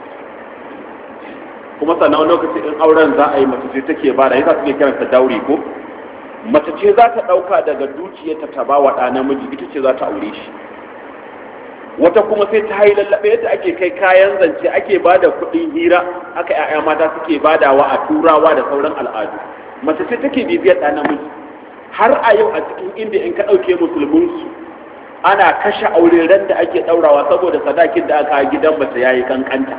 kuma sannan wani lokaci in auren za a yi mace ce take ba da yasa suke kiranta dauri ko mace ce za ta ɗauka daga dukiyarta ta ba wa ɗa namiji ita ce za ta aure shi wata kuma sai ta yi lallaɓe yadda ake kai kayan zance ake ba da kuɗin hira aka ‘ya'ya mata suke badawa a turawa da sauran al'adu mace sai take bibiyar ɗa namiji har a yau a cikin inda in ka ɗauke musulminsu ana kashe aure ran da ake ɗaurawa saboda sadakin da aka gidan mace ya yi kankanta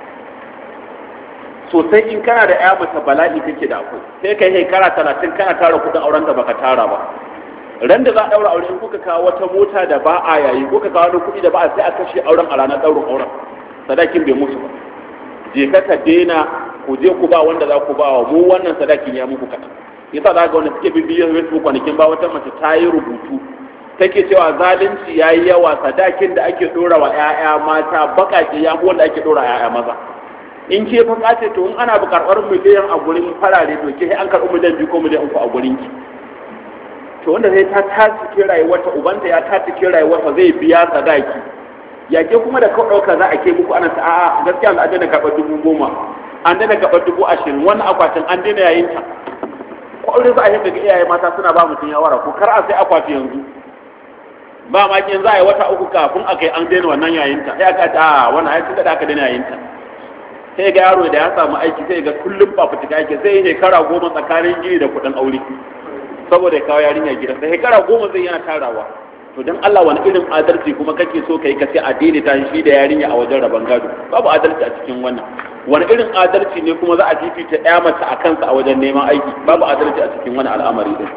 sosai in kana da ‘ya mace bala'i kake da akwai sai kai shekara talatin kana tara kuɗin auren da baka tara ba ran da za a daura aure kuka kawo wata mota da ba a yayi kuka kawo wani kuɗi da ba a sai a kashe auren a ranar daurin auren sadakin bai musu ba je ka ka daina ku je ku ba wanda za ku ba wa mu wannan sadakin ya muku kaɗan yasa za ga wanda suke bibiyar facebook kwanakin ba wata mace ta yi rubutu take cewa zalunci ya yi yawa sadakin da ake ɗora wa 'ya'ya mata baƙaƙe ya fi wanda ake ɗora 'ya'ya maza in ke fa ce to in ana karɓar miliyan a gurin farare to ke an karɓi miliyan biyu ko miliyan uku a gurin ki to wanda zai ta tatike rayuwarta ubanta ya tatike rayuwarta zai biya sadaki ya ke kuma da kawai ɗauka za a ke muku ana ta a'a gaskiya an daina karɓar dubu goma an daina karɓar dubu ashirin wannan akwatin an daina yayin ta kwaure za a yi daga iyaye mata suna ba mutum yawara ko kar a sai akwati yanzu ba ma kin za a yi wata uku kafin a kai an daina wannan yayin ta sai aka ta wannan ai tunda da aka daina yayin ta sai ga yaro da ya samu aiki sai ga kullum ba fitika yake sai shekara goma tsakanin gini da kuɗin aure saboda ya kawo yarinya gida sai shekara goma zai yana tarawa to dan Allah wani irin adalci kuma kake so kai ka ce addini ta shi da yarinya a wajen rabon gado babu adalci a cikin wannan wani irin adalci ne kuma za a fifita ɗaya mace a kansa a wajen neman aiki babu adalci a cikin wani al'amari din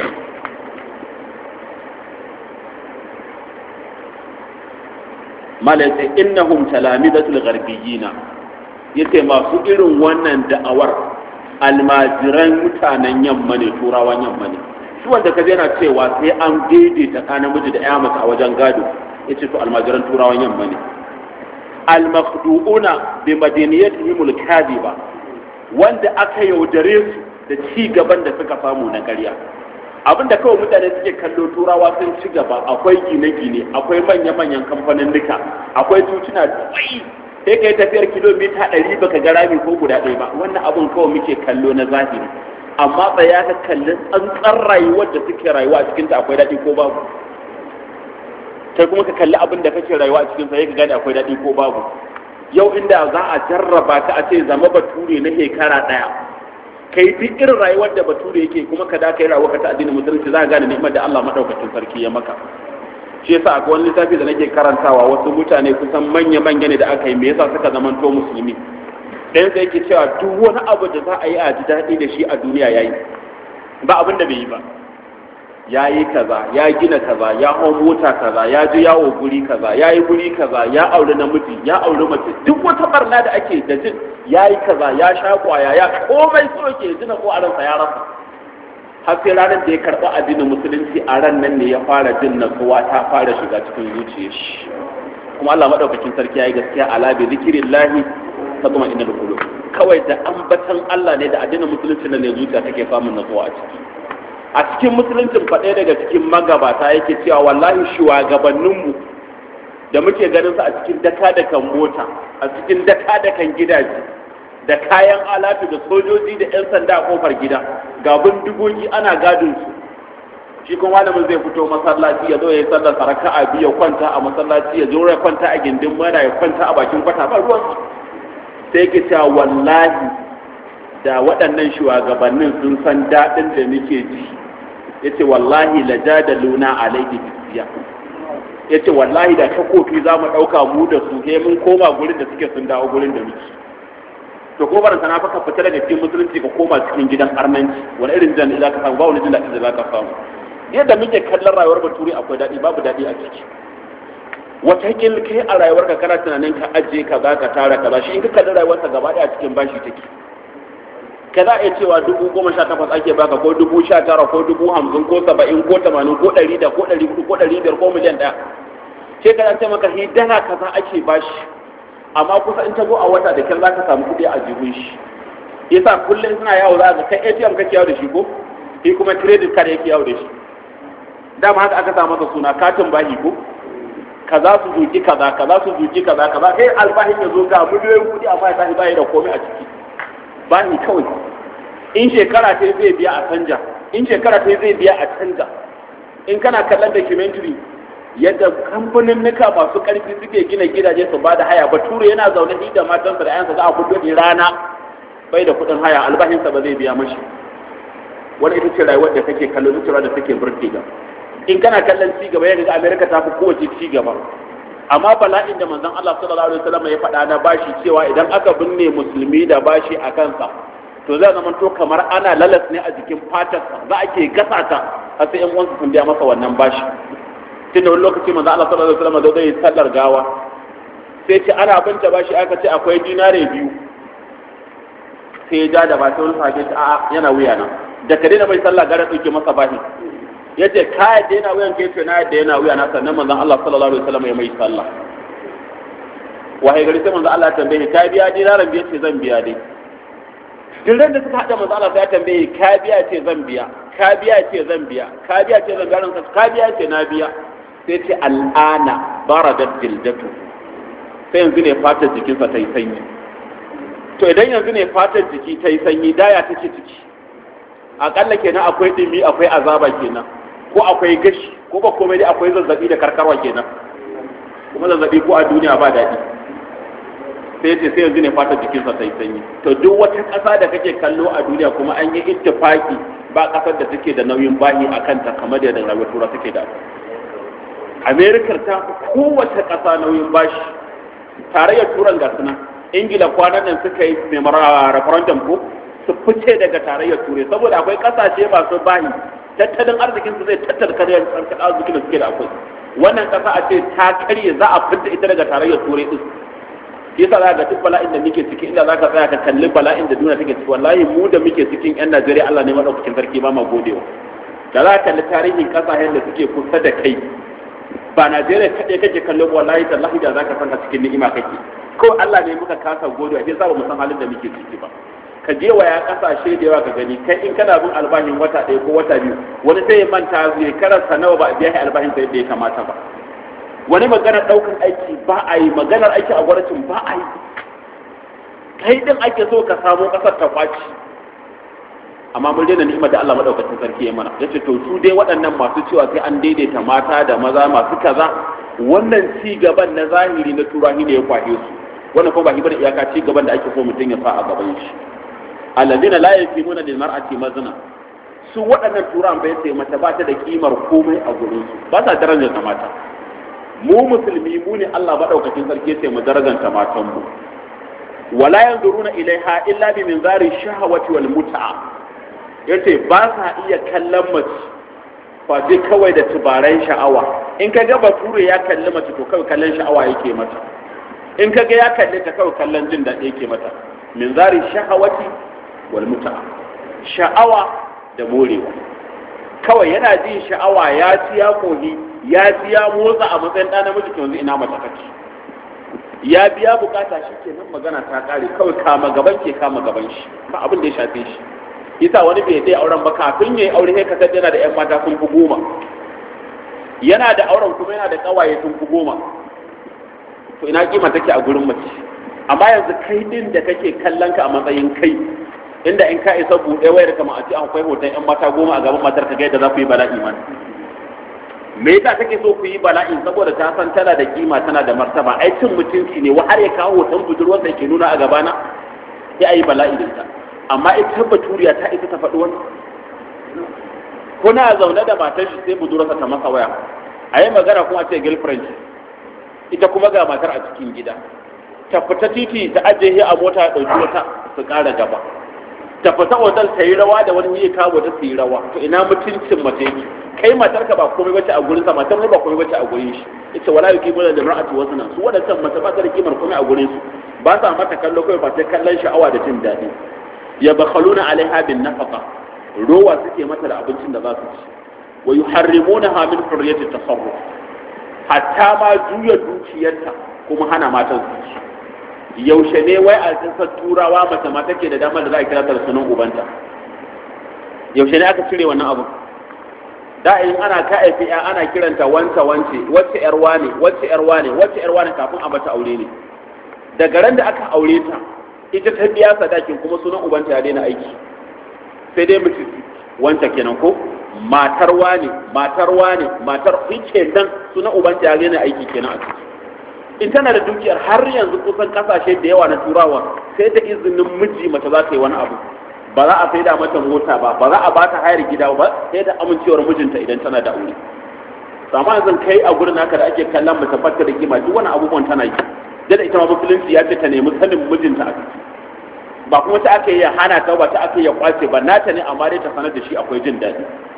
malaita innahum talamidatul gharbiyina yace masu irin wannan da'awar almajiran mutanen yamma ne turawan yamma ne shi wanda kaje yana cewa sai an daidaita ka namiji da ya mace a wajen gado yace to almajiran turawan yamma ne almakhdu'una bi madaniyatihim alkadiba wanda aka yaudare su da ci gaban da suka samu na ƙarya abinda kawai mutane suke kallo turawa sun ci gaba akwai gine-gine akwai manya-manyan kamfanin duka akwai tutuna duwai sai ka yi tafiyar kilomita ɗari baka ga rami ko guda ɗaya ba wannan abin kawai muke kallo na zahiri amma tsaya ka kalli tsantsan rayuwar da suke rayuwa a cikinta akwai daɗi ko babu kai kuma ka kalli abin da kake rayuwa a cikin sa ka gane akwai daɗi ko babu yau inda za a jarraba ka a ce zama bature na shekara ɗaya kai duk irin rayuwar da bature yake kuma ka da kai rayuwar ka ta addinin musulunci za ka gane ni'imar da Allah madaukakin sarki ya maka shi yasa akwai wani littafi da nake karantawa wasu mutane kusan manya manya ne da aka yi me yasa suka zamanto musulmi ɗayan da yake cewa duk wani abu da za a yi a ji daɗi da shi a duniya yayi ba abin da bai yi ba ya yi kaza ya gina kaza ya hau mota kaza ya ji yawo guri kaza ya yi guri kaza ya auri namiji ya auri mace duk wata barna da ake da jin ya yi kaza ya sha kwaya ya komai so ke jina ko a ransa ya rasa har sai ranar da ya karɓi addinin musulunci a ran nan ne ya fara jin natsuwa ta fara shiga cikin zuciyar shi kuma Allah madaukakin sarki ya yi gaskiya ala bi zikrillahi ta kuma inna qulub kawai da ambatan Allah ne da addinin musulunci ne zuciya take samun natsuwa a ciki a cikin musuluncin faɗe daga cikin magabata yake cewa wallahi shugabanninmu da muke ganin su a cikin daka da kan mota a cikin daka da kan gidaje da kayan alatu da sojoji da 'yan sanda a kofar gida ga bindigogi ana gadin su shi kuma malamin zai fito masallaci ya zo ya yi sallar saraka a biya kwanta a masallaci ya zo ya kwanta a gindin mana ya kwanta a bakin kwata ba ruwan sai yake cewa wallahi da waɗannan shugabannin sun san daɗin da muke ji ya ce wallahi la jadaluna alaihi bisiya ya ce wallahi da takofi za mu ɗauka mu da su he mun koma gurin da suke sun dawo gurin da muke to ko baranta na faka fita daga cikin musulunci ka koma cikin gidan arnanci wani irin jan za ka samu ba wani jin daɗi da za ka samu yadda muke kallon rayuwar bature akwai daɗi babu daɗi a ciki wata kil kai a rayuwar ka kana tunanin ka ajiye ka za ka tara kaza shi in ka kalli rayuwarsa gaba ɗaya cikin bashi take ka za a iya cewa dubu goma sha takwas ake baka ko dubu sha tara ko dubu hamsin ko saba'in ko tamanin ko ɗari da ko ɗari hudu ko ɗari biyar ko miliyan ɗaya sai ka ce maka hi dala kaza ake bashi amma kusa in ta zo a wata da kyar za ka samu kuɗi a jihun shi yasa kullum suna yawo za ka kai ATM kake yawo da shi ko shi kuma credit card yake yawo da shi dama haka aka samu masa suna katin bahi ko kaza su zuki kaza kaza su zuki kaza kaza kai albahin ya zo ga miliyoyin kuɗi amma ya tashi bayi da komai a ciki bani kawai in shekara ta zai biya a canja in shekara ta zai biya a canja in kana kallon documentary yadda kamfanin nuka masu karfi suke gina gidaje su ba da haya bature yana zaune ni da matansa da ayansa za a kudu ne rana bai da kudin haya albashinsa ba zai biya mashi wani ita ce rayuwar da kake kallo ita ce da take burge ga in kana kallon ci gaba yadda amerika ta fi kowace ci gaba amma bala'in da manzon Allah sallallahu alaihi wasallam ya faɗa na bashi cewa idan aka binne musulmi da bashi a kansa to zai zama to kamar ana lalas ne a jikin fatarsa za a ke gasa ta har sai yan uwansa sun biya masa wannan bashi tun da wani lokaci manzon Allah sallallahu alaihi wasallam zai yi sallar gawa sai ce ana binta ba shi aka ce akwai dinare biyu sai ja da ba sai wani sahabi ta a'a yana wuya na da ka daina mai sallah gara ɗauke masa bahi ya ce ka yadda yana wuyan ke ce na yadda yana wuya na sannan manzon Allah sallallahu alaihi wasallam ya mai sallah wahai gari sai manzon Allah ya tambaye ka biya dinaran biya ce zan biya dai duk da suka haɗa manzon Allah sai ya tambaye ka biya ce zan biya ka biya ce zan biya ka biya ce zan biya ranka ka biya ce na biya sai ce al'ana baradat jildatu sai yanzu ne fatar jikinsa ta yi sanyi to idan yanzu ne fatar jiki ta yi sanyi daya take ciki akalla kenan akwai dimi akwai azaba kenan ko akwai gashi ko ba komai dai akwai zazzabi da karkarwa kenan kuma zazzabi ko a duniya ba daɗi sai ce sai yanzu ne fatar jikinsa ta yi sanyi to duk wata ƙasa da kake kallo a duniya kuma an yi ittifaki ba ƙasar da take da nauyin bahi a kanta kamar da rayuwar tura take da amerikar ta kowace ƙasa nauyin bashi tarayyar turan ga suna ingila kwanan nan suka yi referendum ko su fice daga tarayyar turai saboda akwai kasashe masu bahi tattalin arzikin su zai tattara karyar tsarkar arzikin da suke da akwai wannan kasa a ce ta karye za a fita ita daga tarayyar turai din yasa za ga duk bala'in da muke ciki inda za ka tsaya ka kalli bala'in da duniya take ciki wallahi mu da muke cikin yan najeriya allah ne madaukakin sarki ba ma godewa da za ka kalli tarihin kasashen da suke kusa da kai ba najeriya kaɗai kake kallo wallahi tallahi da za ka san a cikin ni'ima kake ko Allah ne muka kasa gode a sa ba mu san halin da muke ciki ba ka je wa ya kasashe da yawa ka gani kai in kana bin albashin wata ɗaya ko wata biyu wani sai ya manta zai karanta nawa ba a biya albashin sai da ya kamata ba wani maganar ɗaukar aiki ba a yi maganar aiki a gwamnatin ba a yi kai din ake so ka samu ƙasar ta kwaci amma mun daina ni'imar da Allah madaukakin sarki ya mana yace to su dai waɗannan masu cewa sai an daidaita mata da maza masu kaza wannan ci gaban na zahiri na turahi ne ya kwahe su wannan kuma ba hibar iyaka ci gaban da ake so mutum ya sa a gaban shi alladina la yakimuna lil mar'ati mazna su waɗannan turan bai sai mata ba ta da kimar komai a gurin su ba sa darajar ta mata mu musulmi mu ne Allah madaukakin sarki sai mu darajanta matan mu wala yanzuruna ilaiha illa bi minzari shahawati wal mut'a yace ba sa iya kallon mace face kawai da tubaran sha'awa in ka ga bature ya kalli mace to kawai kallon sha'awa yake mata in ka ga ya kalli ta kawai kallon jin daɗi yake mata min zari shahawati wal muta sha'awa da morewa kawai yana jin sha'awa ya ci ya kohi ya ci ya motsa a matsayin ɗan namiji yanzu ina mace kake ya biya bukata shi kenan magana ta kare kawai kama gaban ke kama gaban shi ba abin da ya shafe shi yasa wani bai dai auren ba kafin yayi aure sai kasance yana da ƴan mata sun fi goma yana da auren kuma yana da kawaye sun fi goma to ina kima take a gurin mace amma yanzu kai din da kake kallon ka a matsayin kai inda in ka isa buɗe wayar kama a ce akwai hoton ƴan mata goma a gaban matar ka ga yadda za ku yi bala'i man me yasa kake so ku yi bala'i saboda ta san tana da kima tana da martaba ai cin mutunci ne wa har ya kawo hoton budurwarsa yake nuna a gabana sai a yi bala'i da ita amma ita baturiya ta isa ta faɗi wani kuna zaune da matar shi sai budurarsa ta masa waya a yi magana kuma ce girlfriend ita kuma ga matar a cikin gida ta fita titi ta ajiye a mota ya ɗauki wata su ƙara gaba ta fita otal ta yi rawa da wani yi kawo ta su yi rawa to ina mutuncin mace yake kai matar ka ba komai bace a gurin sa matar ba komai bace a gurin shi ita wala yuki bula da mar'atu wasna su wadannan mata ba ta da kimar komai a gurin su ba sa mata kallo kai ba ta kallon sha'awa da jin daɗi ya bakhaluna alaiha bin nafaqa rowa suke mata da abincin da za su ci wa yuharrimunaha min hurriyati tasarruf hatta ma juya dukiyarta kuma hana matan su ci yaushe ne wai a kasar turawa mace ma take da damar da za a kira ta da sunan ubanta yaushe ne aka cire wannan abu da in ana ka aifi ya ana kiranta wanta wance wacce yar wane wacce yar wane wacce yar wane kafin a mata aure ne daga ran da aka aure ta ita ta biya sadakin kuma sunan ubanta ya daina aiki sai dai mutum wanta kenan ko matar wane matar wane matar fice nan sunan ubanta ya daina aiki kenan a ciki in tana da dukiyar har yanzu kusan kasashe da yawa na turawa sai da izinin miji mace za ta yi wani abu ba za a sai da mata mota ba ba za a ba ta hayar gida ba sai da amincewar mijinta idan tana da aure amma yanzu kai a gurin haka da ake kallon mace fatta da kima duk wani abubuwan tana yi da ita ma musulunci ya ce ta nemi sanin mijinta a ciki ba kuma ta aka yi hana ta ba ta aka yi kwace ba nata ne amma dai ta sanar da shi akwai jin daɗi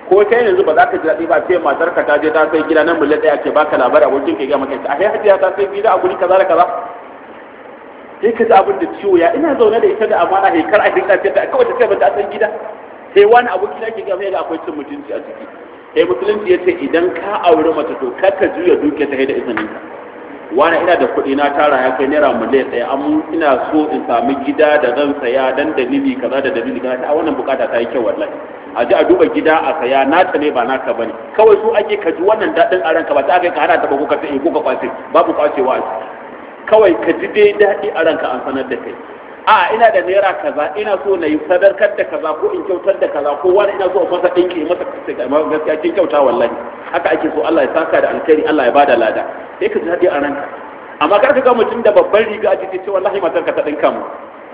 ko kai yanzu ba za ka ji daɗi ba sai matar ka ta je ta sai gida nan mulle ɗaya ce baka labari abokin ka ya maka a hai hajiya ta sai gida a guri kaza da kaza sai ka ji abin da ciwo ya ina zaune da ita da amana he kar a dinka ce ta kawai ta ce ba ta san gida sai wani aboki na ke ga ga akwai cin mutunci a ciki sai musulunci ya ce idan ka auri mace to kar ka juya duke ta da izinin ka wani ina da kuɗi na tara ya kai naira miliyan ɗaya amma ina so in sami gida da zan saya dan dalili kaza da dalili kaza a wannan bukata ta yi kyau wallahi a ji a duba gida a saya nata ne ba naka bane kawai su ake ka ji wannan daɗin a ranka ba ta kai ka hana ta ba ko ka sai ko ka kwace babu kwacewa a ciki kawai ka ji dai daɗi a ranka an sanar da kai a ina da naira kaza ina so na yi sadarkar da kaza ko in kyautar da kaza ko wani ina so masa ɗinki masa gaskiya kin kyauta wallahi haka ake so Allah ya saka da alkhairi Allah ya bada lada sai ka ji daɗi a ranka amma kar ka ga mutum da babban riga a jiki ce wallahi matar ka ta ɗinka mu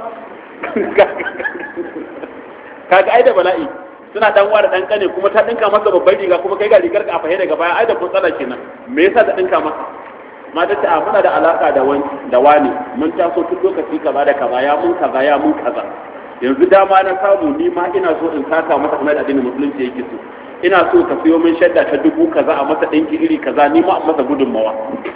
kaga ai da bala'i suna dan ware dan kane kuma ta ɗinka masa babban riga kuma kai ga rigar ka a fahe daga baya ai da kun tsala kenan me yasa ta ɗinka masa mata ta muna da alaka da wani da wani mun taso tun lokaci kaza da kaza ya mun kaza ya mun kaza yanzu dama na samu ni ma ina so in saka masa kamar addinin musulunci yake so ina so ka siyo min shadda ta dubu kaza a masa ɗinki iri kaza ni ma a masa gudunmawa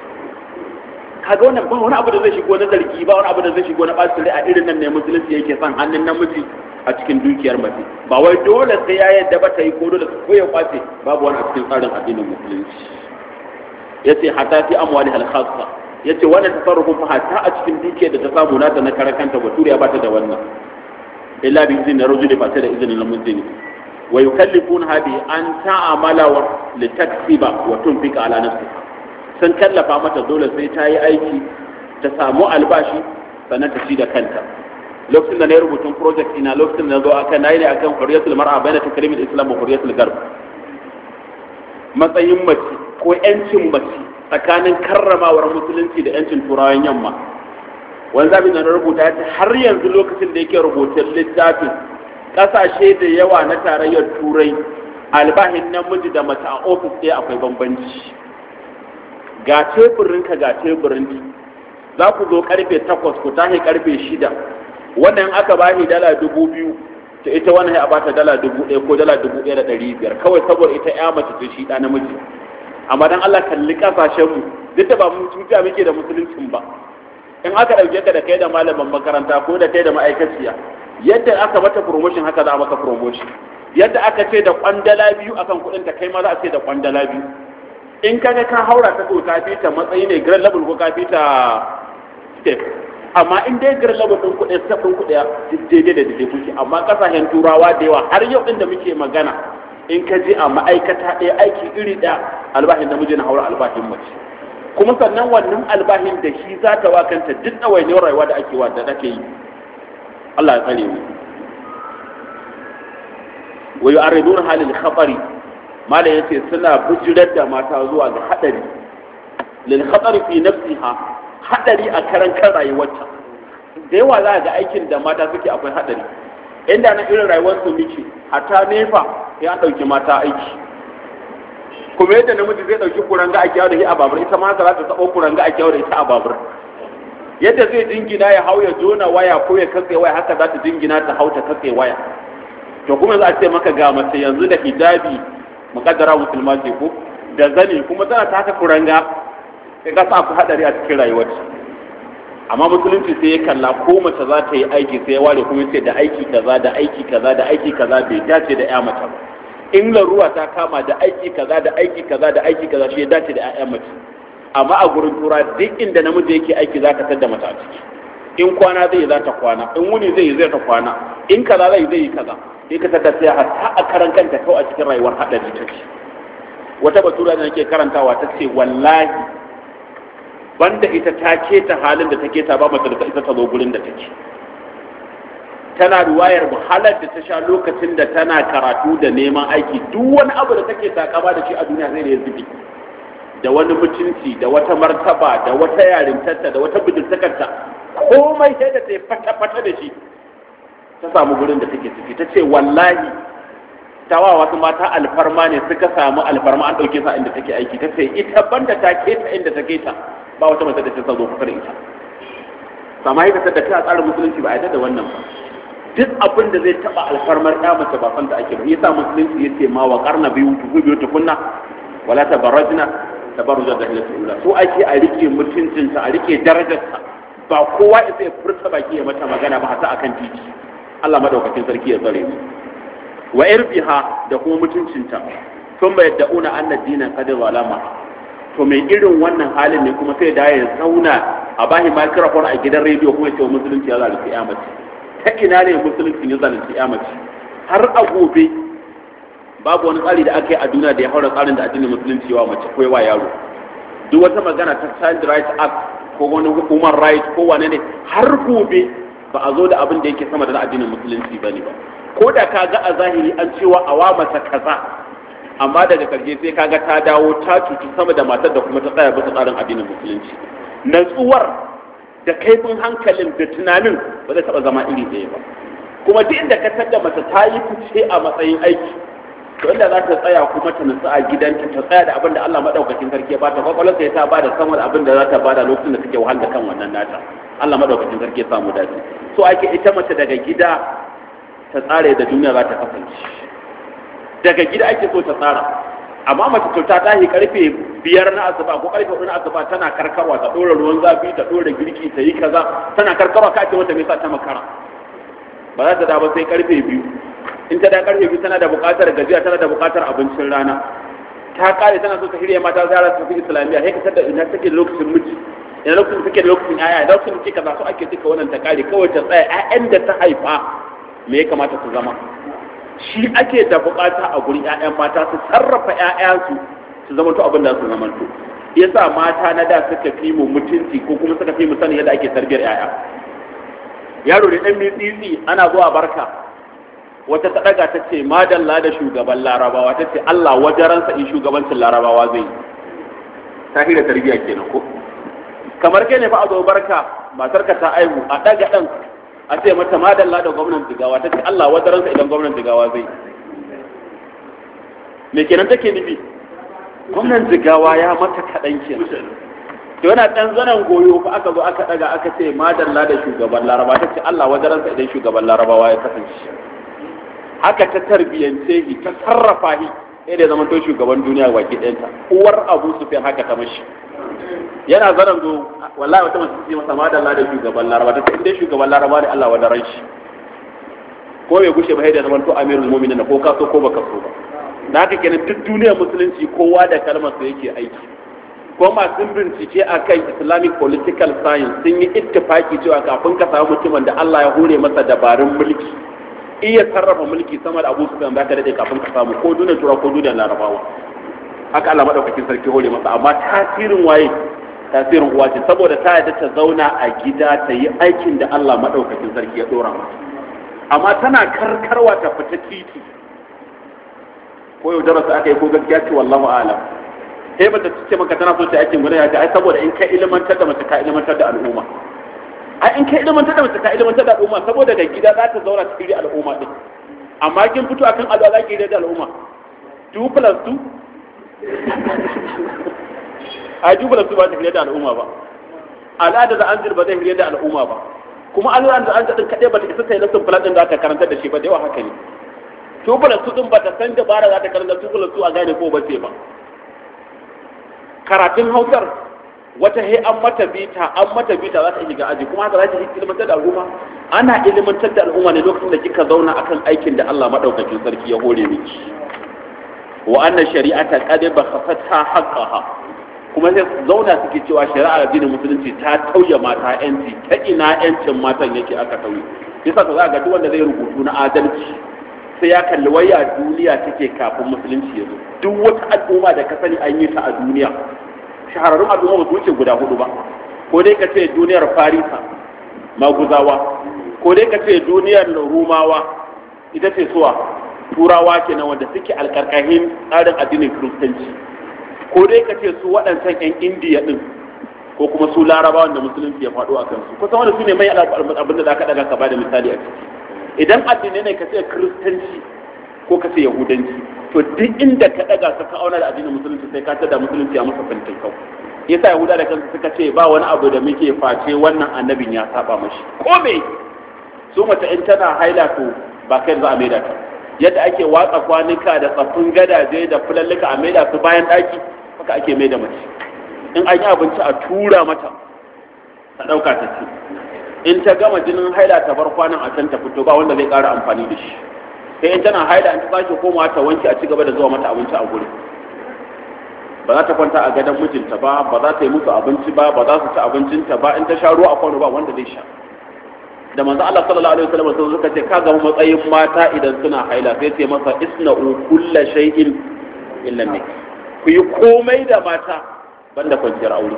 kaga wannan ba wani abu da zai shigo na zargi ba wani abu da zai shigo na ɓacin rai a irin nan ne musulunci yake son hannun namiji a cikin dukiyar mace ba wai dole sai ya yadda ba ta yi ko dole ko ya kwace babu wani a cikin tsarin addinin musulunci yace hatta fi amwali al khassa yace wannan tasarrufin fa hatta a cikin dukiyar da ta samu nata na karakanta baturiya ba ta da wannan illa bi izni rajuli ba ta da izinin namiji wa yukallifun hadi an ta'amala wa litaksiba wa tunfika ala nafsiha sun kallafa mata dole sai ta yi aiki ta samu albashi sannan ta ci da kanta lokacin da na yi rubutun project ina lokacin da na zo akan nayi ne akan hurriyatul mar'a bayna takrimil islam wa hurriyatul garb matsayin mace ko yancin mace tsakanin karramawar musulunci da yancin turawan yamma wani zabi da na rubuta ya ce har yanzu lokacin da yake rubutun littafin ƙasashe da yawa na tarayyar turai albahin namiji da mace a ofis ɗaya akwai bambanci ga teburinka ga teburinki za ku zo karfe takwas ku tashi karfe shida wannan aka ba shi dala dubu biyu ta ita wannan ya bata dala dubu ɗaya ko dala dubu ɗaya da ɗari biyar kawai saboda ita ya mace ce shi ɗa namiji amma dan Allah kalli kasashenmu duk da ba mu tuta muke da musuluncin ba in aka ɗauke ka da kai da malaman makaranta ko da kai da ma'aikaciya yadda aka mata promotion haka za a maka promotion yadda aka ce da kwandala biyu akan kuɗin ta kai ma za a ce da kwandala biyu in kaga ka haura ta ko ka fita matsayi ne grade level ko ka fita step amma in dai grade level din kuɗi step din kuɗi daidai da daidai kuke amma kasashen turawa da yawa har yau din da muke magana in ka je a ma'aikata ɗaya aiki iri ɗaya albahin namiji na haura albahin mace kuma sannan wannan albahin da shi za ta wa kanta duk ɗawainiyar rayuwa da ake wa da take yi Allah ya tsare mu wa yu'arriduna halil khatari malam yace suna bujirar da mata zuwa ga hadari lil khatari fi nafsiha hadari a karan kan rayuwarta da yawa za ga aikin da mata suke akwai hadari inda na irin rayuwar su muke hatta nefa ya dauki mata aiki kuma yadda namiji zai dauki kuranga a kyawu da shi a babur ita ma za ta sabo kuranga a kyawu da ita a babur yadda zai jingina ya hau ya jona waya ko ya katse waya haka za ta jingina ta hau ta katse waya to kuma za a ce maka ga mace yanzu da hijabi mukaddara musulma ce ko da zani kuma tana taka kuranga sai ka sa ku hadari a cikin rayuwarta amma musulunci sai ya kalla ko mace za ta yi aiki sai ya ware kuma ce da aiki kaza da aiki kaza da aiki kaza bai dace da ya mace ba in laruwa ta kama da aiki kaza da aiki kaza da aiki kaza shi ya dace da ƴaƴan mace amma a gurin tura duk inda namiji yake aiki za ka tadda mata a ciki in kwana zai za ta kwana in wuni zai yi zai ta kwana in kaza zai zai yi kaza sai ka tadda sai hatta a karan kanta kawai a cikin rayuwar haɗari ta ce wata batura da nake karantawa ta ce wallahi banda ita ta keta halin da ta keta ba mata da ita ta zo gurin da take tana ruwayar wahalar da ta sha lokacin da tana karatu da neman aiki duk wani abu da take takama da shi a duniya zai da ya zubi da wani mutunci da wata martaba da wata yarintarta da wata bidintakarta komai sai da ta yi fata-fata da shi ta samu gurin da take ciki ta ce wallahi ta wa wasu mata alfarma ne suka samu alfarma an ɗauke sa inda take aiki ta ce ita banda ta keta inda ta keta ba wata mace da ta zo kusa da ita sama haka da kai a tsarin musulunci ba a yadda da wannan ba duk abin da zai taba alfarmar ya mace ba fanta ake ba yasa musulunci yace ma wa qarna biyu tuku biyu tukunna wala tabarrajna tabarruja da ila ula so ake a rike mutuncinta a rike darajarta ba kowa ya sai furta baki ya mata magana ba hata akan titi Allah madaukakin sarki ya tsare mu wa irbiha da kuma mutuncinta tun bai da'una anna dinan qad zalama to mai irin wannan halin ne kuma sai da ya zauna a bahi microphone a gidan rediyo kuma ya ce musulunci ya zalunci ya mace ta ina ne musulunci ya zalunci ya mace har a gobe babu wani tsari da aka yi a duniya da ya haura tsarin da addinin musulunci wa mace ko wa yaro duk wata magana ta child rights act ko wani human right ko wane ne har gobe ba a zo da abin da yake sama da addinin musulunci ba ne ba ko da ka ga a zahiri an cewa a wa mata kaza amma daga karshe sai kaga ta dawo ta cuci sama da matar da kuma ta tsaya bisa tsarin addinin musulunci natsuwar da kaifin hankalin da tunanin ba zai taba zama iri ɗaya ba kuma duk inda ka tada mace ta yi fice a matsayin aiki to inda za ta tsaya kuma ta nutsu a gidanta ta tsaya da abin da Allah madaukakin sarki ya bata kwakwalwar sai ta bada sama da abin da za ta bada lokacin da take wahala kan wannan nata Allah madaukakin sarki ya samu dace so ake ita mace daga gida ta tsare da duniya za ta kasance daga gida ake so ta tsara amma mace to ta tashi karfe biyar na asuba ko karfe hudu na asuba tana karkarwa ta dora ruwan zafi ta dora girki ta yi kaza tana karkarwa ka ce wata me yasa ta makara ba za ta da ba sai karfe biyu in ta da karfe biyu tana da buƙatar gajiya tana da buƙatar abincin rana ta kare tana so ta shirya mata zara su fi islamiyya sai ka tada ina take da lokacin miji ina lokacin take da lokacin yaya da lokacin take kaza so ake duka wannan ta kare kawai ta tsaya ƴaƴan da ta haifa me ya kamata su zama shi ake da buƙata a gurin ƴaƴan mata su sarrafa ƴaƴansu su zama to abin da su zama to yasa mata na da suka fi mu mutunci ko kuma suka fi mu sani yadda ake tarbiyar ƴaƴa yaro da ɗan mitsitsi ana zuwa barka wata ta daga ta ce madalla da shugaban larabawa ta ce Allah wajaransa in shugabancin larabawa zai ta hira tarbiyya kenan ko kamar kai ne fa a zo barka matarka ta aihu a daga dan a ce mata madalla da gwamnan jigawa ta ce Allah wajaransa idan gwamnan jigawa zai me kenan take nufi gwamnan jigawa ya mata kaɗan kenan to yana ɗan zanen goyo fa aka zo aka daga aka ce madalla da shugaban larabawa ta ce Allah wajaransa idan shugaban larabawa ya kasance haka ta tarbiyyance shi ta sarrafa shi sai da zaman to shugaban duniya baki ɗayanta uwar abu su fi haka ta mashi yana zaran zo wallahi wata mace ce masa madalla da shugaban laraba ta inda shugaban laraba ne Allah wadaran shi ko bai gushe ba sai da zaman to amirul mu'minin ko ka so ko baka so ba da haka kenan duk duniyar musulunci kowa da kalmar sa yake aiki ko masu bincike akan islamic political science sun yi ittifaki cewa kafin ka samu mutumin da Allah ya hore masa dabarun mulki iya sarrafa mulki sama da abu su kan baka daɗe kafin ka samu ko duniyar tura ko duniyar larabawa haka Allah madaukakin sarki hore masa amma tasirin waye tasirin uwa ce saboda ta yadda ta zauna a gida ta yi aikin da Allah madaukakin sarki ya dora mata amma tana karkarwa ta fita titi ko yau darasa aka yi ko gaskiya ce wallahu a'lam sai ba ta ce maka tana so ta aikin gudanar da ai saboda in ka ilmantar da mace ka ilmantar da al'umma ai in ka ilimantar da mace ka ilimantar da al'umma saboda ga gida za ta zauna cikin al'umma din amma kin fito akan alwa za ki da al'umma 2 plus 2 a 2 plus 2 ba ta hira da al'umma ba al'ada da anzir ba zai hira da al'umma ba kuma al'ada da anzir din kadai ba ta isa ta yi lesson plan din da aka karanta da shi ba da yawa haka ne 2 plus 2 din ba ta san dabara za ta karanta 2 plus 2 a gane ko ba sai ba karatun hausar wata he an mata bita an mata bita za ta shiga aji kuma haka za ta ilimantar da al'umma ana ilimantar da al'umma ne lokacin da kika zauna akan aikin da Allah madaukakin sarki ya hore miki wa anna shari'ata qad bakhasatha haqqaha kuma sai zauna suke cewa shari'ar addinin musulunci ta tauye mata yanci ta ina yancin matan yake aka tauye yasa to za ga duk wanda zai rubutu na adalci sai ya kalli waya duniya take kafin musulunci ya zo duk wata al'umma da ka sani an yi ta a duniya shahararrun al'umma ba su wuce guda hudu ba ko dai ka ce duniyar farisa maguzawa ko dai ka ce duniyar rumawa ita ce suwa turawa kenan wanda suke alkarkahin tsarin addinin kiristanci ko dai ka ce su waɗancan 'yan indiya ɗin ko kuma su larabawan da musulunci ya faɗo a kansu kusan wanda su ne mai abin da za ka ɗaga ka ba da misali a ciki idan addinai ne ka ce kiristanci ko ka ce yahudanci to duk inda ka daga ka ka auna da addinin musulunci sai ka tada musulunci a masa fantin kau yasa yahuda da kansu suka ce ba wani abu da muke face wannan annabin ya saba mashi ko me su mace in tana haila to ba kai za a maida ta yadda ake watsa kwanuka da tsaffin gadaje da fulallika a maida su bayan ɗaki haka ake maida mace in an yi abinci a tura mata ta ɗauka ta ci in ta gama jinin haila ta bar kwanan a can ta fito ba wanda zai ƙara amfani da shi sai in tana haila in ta sake komawa ta wanke a ci gaba da zuwa mata abinci a guri ba za ta kwanta a gadon mijinta ba ba za ta yi musu abinci ba ba za su ci abincinta ba in ta sha ruwa a kwano ba wanda zai sha da manzo Allah sallallahu alaihi wasallam sai suka ce ka ga matsayin mata idan suna haila sai ce masa isna'u kullu shay'in illa nik ku yi komai da mata banda kwanciyar aure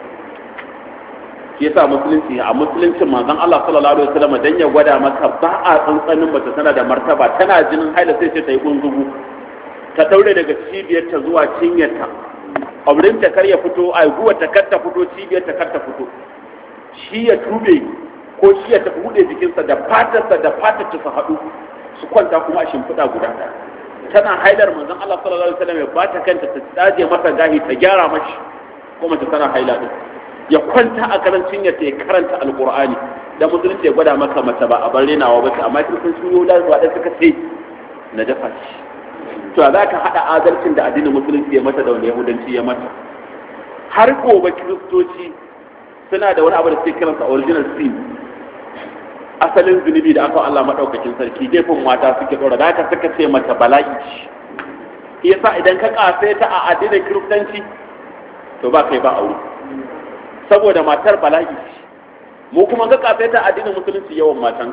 shi yasa musulunci a musuluncin manzon Allah sallallahu alaihi wasallam dan ya gwada maka ba a tsantsanin mace tana da martaba tana jinin haila sai ce ta yi gunzugu ta daure daga cibiyarta zuwa cinyarta auren ta kar ya fito a guwa ta kar ta fito cibiyar ta kar ta fito shi ya tube ko shi ya tafi buɗe jikinsa da fatarsa da fatar ta su haɗu su kwanta kuma a shimfiɗa guda ɗaya tana haidar manzon Allah sallallahu alaihi wasallam ya bata kanta ta tsaje masa gahi ta gyara mashi ko mace tana haila din ya kwanta a karancin ya ta karanta alqur'ani da musulunci ya gwada maka mace ba a bar renawa ba amma kin sun yi da zuwa da suka ce na dafa shi to za ka haɗa adalcin da addinin musulunci ya mata da wanda yahudanci ya mata har gobe kiristoci suna da wani abu da suke kiransa original sin asalin zunubi da aka Allah maɗaukakin sarki laifin mata suke ɗora da haka suka ce mata bala'i yasa idan ka kase ta a addinin kiristanci to ba kai ba aure saboda matar bala'i mu kuma ka kase ta a addinin musulunci yawan matan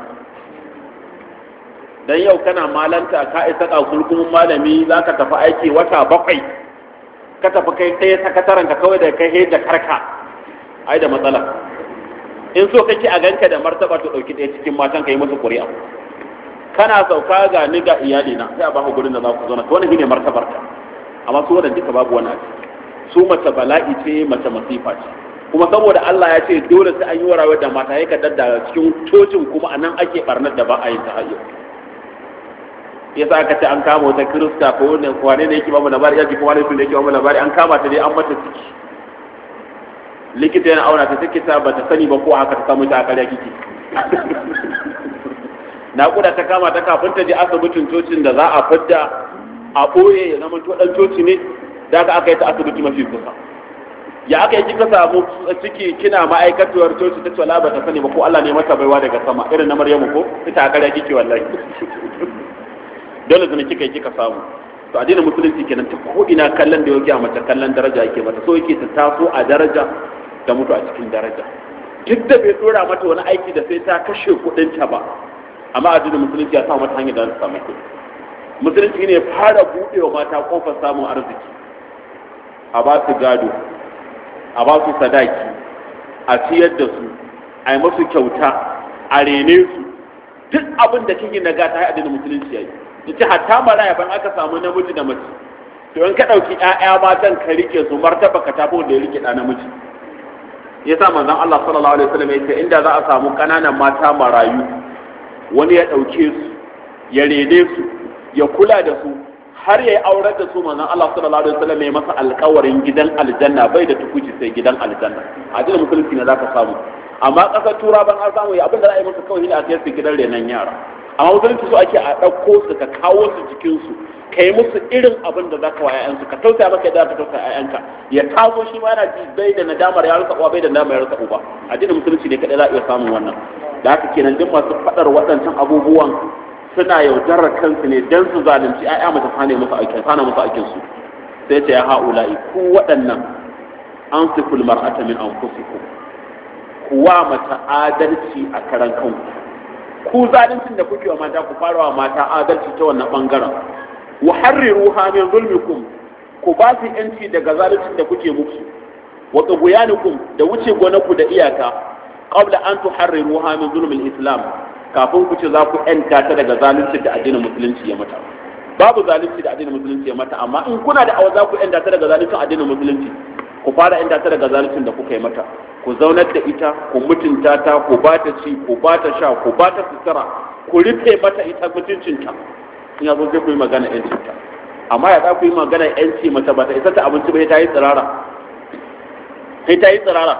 dan yau kana malanta ka isa kakulkumin malami za ka tafi aiki wata bakwai ka tafi kai ɗaya sakataren ka kawai da kai da karka ai da matsala in so kake a ganka da martaba to dauki ɗaya cikin matan ka yi musu ƙuri'a kana sauka ga ni ga iyali na sai a baka gurin da za ku zauna to wannan shine martabar ka amma su wannan duka babu wani su mace bala'i ce mace masifa ce kuma saboda Allah ya ce dole sai an yi warawa da mata ya kaddar da cikin cocin kuma anan ake barnar da ba a yin ta hayyo yasa aka ce an kama wata kirista ko wani wane ne yake ba mu labari yake kuma wani sun da yake ba mu labari an kama ta dai an mata ciki likita yana auna ta take ta bata sani ba ko haka ta samu ta a ƙarya kike naƙuda ta kama ta kafin ta je asibitin cocin da za a fidda a ɓoye ya zama to ɗan coci ne da aka aka yi ta asibiti mafi kusa ya aka yi kika samu ciki kina ma'aikatuwar coci ta ce wala ba ta sani ba ko Allah ne mata baiwa daga sama irin na Maryamu ko ita a ƙarya kike wallahi dole zane kika yi kika samu to addinin musulunci kenan ta ko ina kallon da yake a mace kallon daraja yake mata so yake ta taso a daraja ta mutu a cikin daraja duk da bai dora mata wani aiki da sai ta kashe kudin ta ba amma addinin musulunci ya sa mata hanyar da za ta samu kuɗi musulunci ne fara buɗe wa mata kofar samun arziki a ba su gado a ba su sadaki a ciyar da su a yi musu kyauta a rene su duk abin da kike na gata ya addinin musulunci ya yi yace hatta maraya ban aka samu namiji da mace to in ka dauki ƴaƴa matan ka rike su martaba ka tafi da ya rike da namiji yasa manzon Allah sallallahu alaihi wasallam yace inda za a samu kananan mata marayu wani ya dauke su ya rene su ya kula da su har ya yi aurar da su manzon Allah sallallahu alaihi wasallam ya masa alƙawarin gidan aljanna bai da tukuci sai gidan aljanna addinin musulunci ne zaka samu amma ƙasar tura ban an samu abin da za a yi masa kawai ne a kai su gidan renon yara amma musulunci so ake a ɗauko su ka kawo su jikinsu ka yi musu irin abin da za ka wa 'ya'yansu ka tausaya maka yadda ka tausaya 'ya'yanka ya taso shi ma yana ji bai da nadamar ya rasa uwa bai da nadamar ya rasa uba addinin musulunci ne kaɗai za a iya samun wannan da haka kenan duk masu faɗar waɗancan abubuwan suna yaudarar kansu ne dan su zalunci 'ya'ya mata sane musu aikin sana musu aikin su sai ce ya ha'ula'i ku waɗannan an siful mar'ata min anfusikum kuwa mata adalci a karan kanku ku zaluncin da kuke wa mata ku fara wa mata adalci ta wannan bangaren wa harriruha min zulmikum ku ba su yanci daga zaluncin da kuke musu wa tughyanikum da wuce gonaku da iyaka qabla an tuharriruha min zulmil islam kafin ku ce za ku yanta ta daga zalunci da addinin musulunci ya mata babu zalunci da addinin musulunci ya mata amma in kuna da awa za ku yanta ta daga zaluncin addinin musulunci ku fara yanta ta daga zaluncin da kuka yi mata ku zaunar da ita ku mutunta ta ku ba ta ci ku ba ta sha ku ba ta sutura ku rufe mata ita mutuncinta in ya zo sai ku yi magana yancinta amma ya za ku yi magana yanci mace ba ta isa ta abinci ba ta yi tsirara sai ta yi tsirara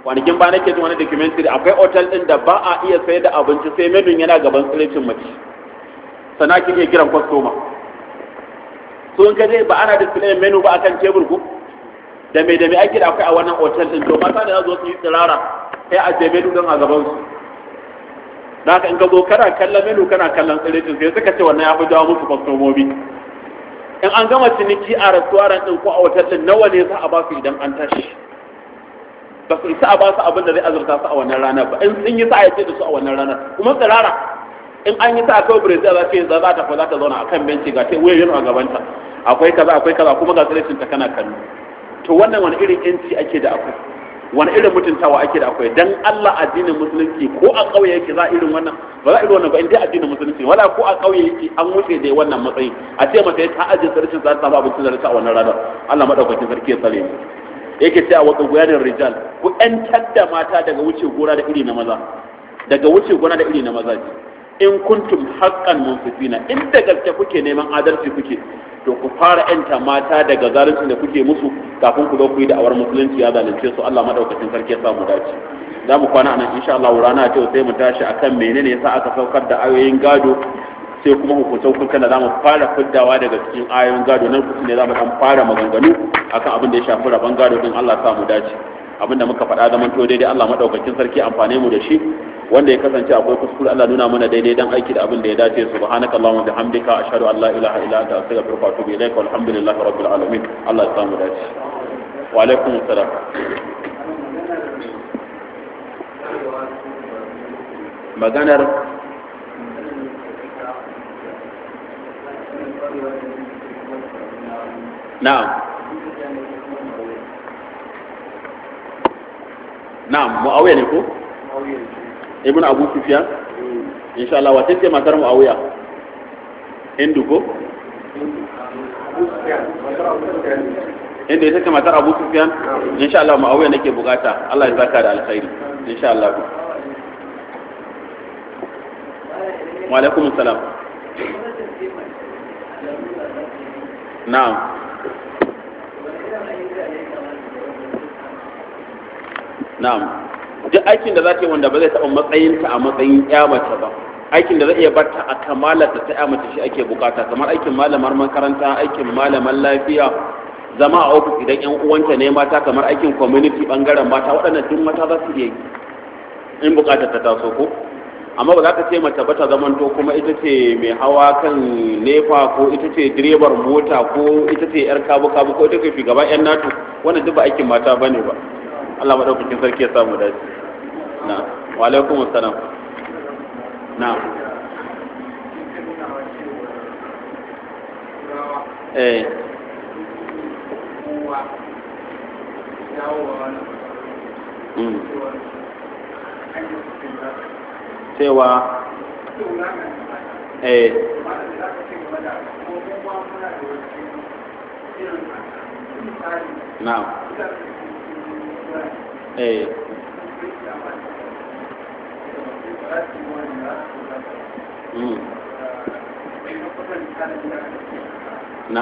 kwanakin ba nake jin wani documentary akwai otal din da ba a iya sayar da abinci sai menun yana gaban tsirecin mace sana kin iya kiran kwastoma so in ka je ba ana display menu ba akan tebur ku da me da me ake da akwai a wannan otal din to mata da za su yi tsirara sai a je menu din a gaban su da haka in ka zo kana kallon menu kana kallon tsirecin sai suka ce wannan ya fi jawo musu kwastomomi in an gama ciniki a restaurant din ko a otal din nawa ne za a ba su idan an tashi ba su isa a ba su abin da zai azurta su a wannan ranar ba in sun yi sa ya ce da su a wannan ranar kuma tsirara in an yi sa a kawai brazil za ce za ta za ta zauna a kan benci ga sai wayoyin a gabanta akwai kaza akwai kaza kuma ga tsirecin ta kana kallo to wannan wani irin yanci ake da akwai wani irin mutuntawa ake da akwai dan Allah addinin musulunci ko a ƙauye yake za irin wannan ba za irin wannan ba in dai addinin musulunci wala ko a ƙauye yake an wuce da wannan matsayin a ce mata ta ajiye sarkin za ta samu abincin da ta a wannan ranar Allah madaukakin sarki ya tsare mu yake cewa wa guyanin rijal ku ƴantar da mata daga wuce gona da iri na maza daga wuce gona da iri na maza in kuntum haqqan munsifina in da gaske kuke neman adalci kuke to ku fara yanta mata daga zalunci da kuke musu kafin ku zo ku yi da'awar musulunci ya zalunce su Allah madaukakin sarki ya samu dace za mu kwana nan insha Allah rana ta sai mu tashi akan menene yasa aka saukar da ayoyin gado sai kuma hukuncin hukuncin da zamu fara fiddawa daga cikin ayoyin gado nan kusa ne zamu dan fara maganganu akan abin da ya shafi rabon gado din Allah ya samu dace abinda muka faɗa zaman to daidai Allah madaukakin sarki amfane mu da shi wanda ya kasance akwai kuskure Allah nuna mana daidai dan aiki da abin da ya dace subhanakallahumma bihamdika ashhadu an la ilaha illa anta astaghfiruka wa atubu ilaika walhamdulillahi rabbil alamin Allah ya samu dace wa alaikum assalam maganar na'am na'am muawiya ne ko ibn abu sufyan insha Allah wace ce matar muawiya hindu ko inda ita ce matar abu sufyan insha Allah muawiya nake bukata Allah ya saka da alkhairi insha Allah wa alaikum salam na'am na'am duk aikin da za ta yi wanda ba zai taɓa matsayinta a matsayin ya mace ba aikin da zai iya barta a kamalar ta ya mace shi ake bukata kamar aikin malamar makaranta aikin malaman lafiya zama a ofis idan yan uwanta ne mata kamar aikin community bangaren mata waɗannan duk mata za su iya yi in bukatar ta taso ko amma ba za ka ce mace ba ta zamanto kuma ita ce mai hawa kan nefa ko ita ce direbar mota ko ita ce yar kabu kabu ko ita ce shugaba yan nato wannan duk ba aikin mata bane ba Allah madaukakin sarki ya samu dace na wa alaikum assalam na eh mm. cewa eh na eh mm. na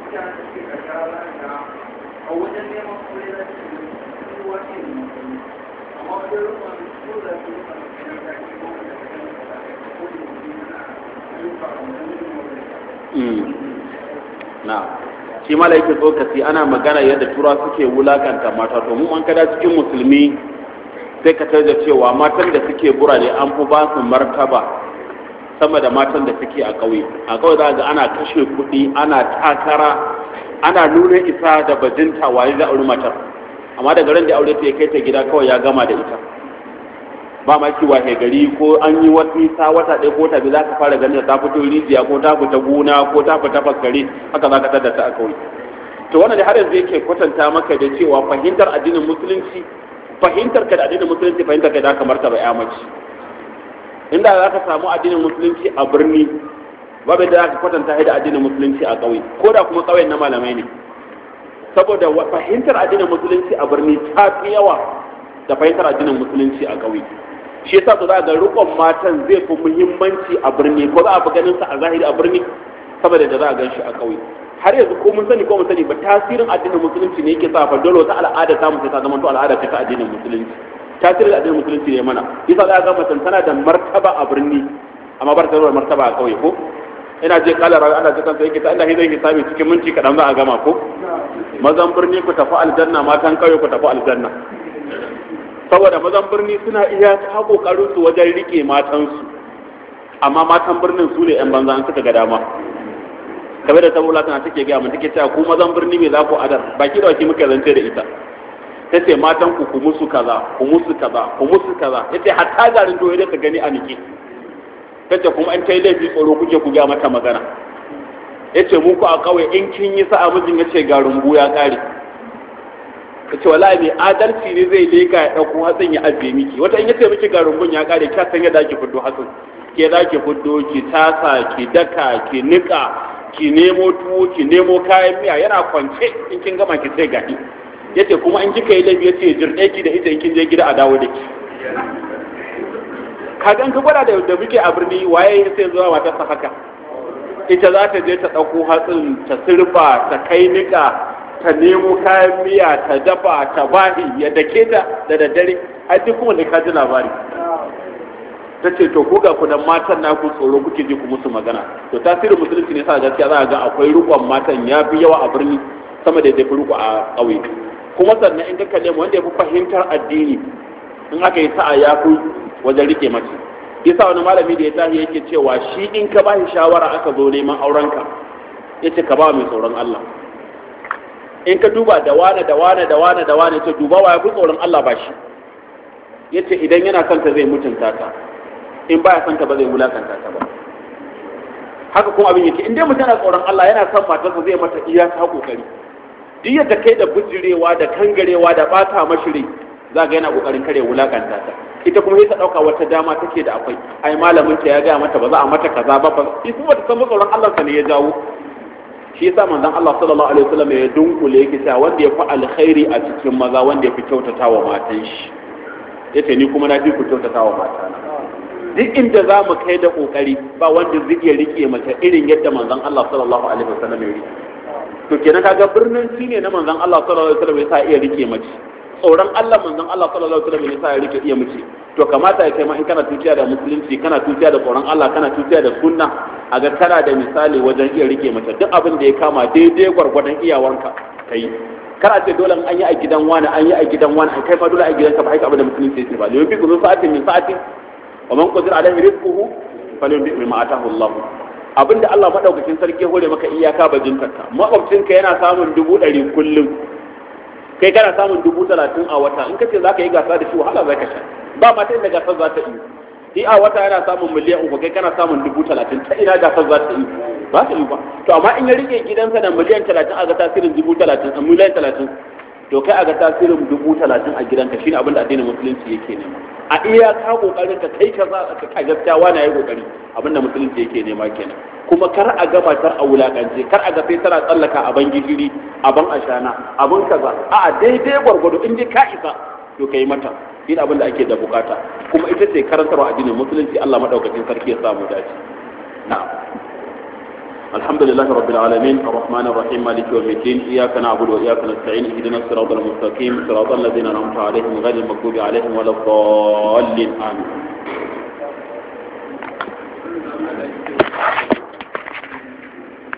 na shi mala yake tsokaci ana magana yadda tura suke wulakanta mata to mu an kada cikin musulmi sai ka da cewa matan da suke burane an fi ba su martaba sama da matan da suke a ƙauye a ƙauye za ga ana kashe kuɗi ana takara ana nuna isa da bajinta waye da auri matar amma daga ran da aure ta ya kai ta gida kawai ya gama da ita ba ma ki wahe gari ko an yi wata nisa wata ɗaya ko tabi za ka fara ganin ta fito rijiya ko ta fita gona ko ta fita faskare haka za ka tada ta a kauye to wannan da har yanzu yake kwatanta maka da cewa fahimtar addinin musulunci fahimtar ka da addinin musulunci fahimtar ka da kamar ta bai mace inda za ka samu addinin musulunci a birni babu da za ka kwatanta da addinin musulunci a ƙauye ko da kuma ƙauyen na malamai ne saboda fahimtar addinin musulunci a birni ta fi yawa da fahimtar addinin musulunci a ƙauye shi yasa za ga rikon matan zai fi muhimmanci a birni ko za a fi ganin sa a zahiri a birni saboda da za a gan shi a ƙauye har yanzu ko mun sani ko mun sani ba tasirin addinin musulunci ne yake sa fa dole wata al'ada ta mutum ta zama to al'ada ce ta addinin musulunci tasirin addinin musulunci ne mana yasa za ga mutum tana da martaba a birni amma bar ta da martaba a kauye ko ina je kala rawi ana jikan sai yake ta Allah zai hisabi cikin minti kadan za a gama ko mazan birni ku tafi aljanna matan kauye ku tafi aljanna saboda mazan birni suna iya ta kokarin su wajen rike matansu amma matan birnin su ne yan banza an suka ga dama kamar da tabula tana take gaya mun take cewa ku mazan birni me za ku adar baki da baki muka zance da ita ta ce matan ku ku musu kaza ku musu kaza ku musu kaza yace hatta garin doye da ta gani a nike tace kuma an ta yi laifi tsoro kuke ku gaya mata magana yace mu ku a kauye in kin yi sa'a mijin yace ga rumbu ya kare yace wallahi mai adalci ne zai leka ya dauko hatsin ya ajiye miki wata in yace miki ga rumbun ya kare kya san yadda ake fiddo hatsin ke za ki fiddo ki tasa ki daka ki nika ki nemo tuwo ki nemo kayan miya yana kwance in kin gama ki sai gani yace kuma in kika yi laifi yace jirɗe ki da ita in kin je gida a dawo da ki kagan ka gwada da da muke a birni waye sai zuwa mata sa haka ita za ta je ta ɗauko hatsin ta sirfa ta kai nika ta nemo kayan miya ta dafa ta bahi ya dake ta da daddare har duk kuma da ka ji labari ta ce to ko ga ku dan matan naku tsoro kuke ji ku musu magana to tasirin musulunci ne sa gaskiya za a ga akwai rukon matan ya fi yawa a birni sama da ya fi riko a ƙauye kuma sannan in ka kalle mu wanda ya fi fahimtar addini in aka yi sa'a ya fi wajen rike mace yasa wani malami da ya tashi yake cewa shi in ka bashi shawara aka zo neman aurenka yace ka ba mai tsoron Allah in ka duba da wane da wane da wane da wane ce duba wa ya fi tsoron Allah ba shi yace idan yana son ta zai mutunta ta in baya son ta ba zai wulakanta ta ba haka kuma abin yake in dai mutum yana tsoron Allah yana son matarsa zai mata iya ta kokari duk yadda kai da bijirewa da kangarewa da bata mashiri za ga yana kokarin kare wulakanta ta ita kuma sai ta dauka wata dama take da akwai ai malamin ta ya ga mata ba za a mata kaza ba ba ita kuma ta san tsoron Allah sa ne ya jawo shi yasa manzon Allah sallallahu alaihi wasallam ya dunkule yake cewa wanda ya fi alkhairi a cikin maza wanda ya fi kyautata wa matan shi yace ni kuma na fi ku kyautata wa matana duk inda za mu kai da kokari ba wanda zai iya rike mace irin yadda manzon Allah sallallahu alaihi wasallam ya rike to kenan kaga birnin shi ne na manzon Allah sallallahu alaihi wasallam ya sa iya rike mace tsoron Allah manzon Allah sallallahu alaihi wasallam ya sa ya rike iya mace to kamata ya kai ma in kana tuciya da musulunci kana tuciya da tsoron Allah kana tuciya da sunna a ga kana da misali wajen iya rike mace duk abin da ya kama daidai gwargwadon iyawanka kai kana ce dole an yi a gidan wani an yi a gidan wani an kai ma dole a gidanka ba haka abin da musulunci ya ce ba limin fi kuzo sa'atin min sa'atin wa man qadira alaihi rizquhu falyunfiq mimma atahu Allah abinda Allah madaukakin sarki hore maka iyaka bajintarka makwabcinka yana samun dubu ɗari kullum kai kana samun dubu talatin a wata in kace zaka yi gasa da shi wahala zaka sha ba ma ta inda gasar za ta yi shi a wata yana samun miliyan uku kai kana samun dubu talatin ta ina gasar za ta yi ba ta yi ba to amma in ya rike gidansa da miliyan talatin a ga tasirin dubu talatin a miliyan talatin to kai a ga tasirin dubu talatin a gidanka shine abin da addinin musulunci yake nema a iya ka kokarin ka kai ka a gaskiya wani yayi kokari abin da musulunci yake nema kenan kuma kar a ga matar a wulakance kar a ga sai tana tsallaka a ban gishiri a ban ashana a ban kaza a daidai gwargwado in dai ka isa to kai mata shi abin da ake da bukata kuma ita ce karantarwa addinin musulunci Allah madaukakin sarki ya samu dace na'am الحمد لله رب العالمين الرحمن الرحيم مالك يوم الدين إياك نعبد وإياك نستعين اهدنا الصراط المستقيم صراط الذين أنعمت عليهم غير المغضوب عليهم ولا الضالين آمين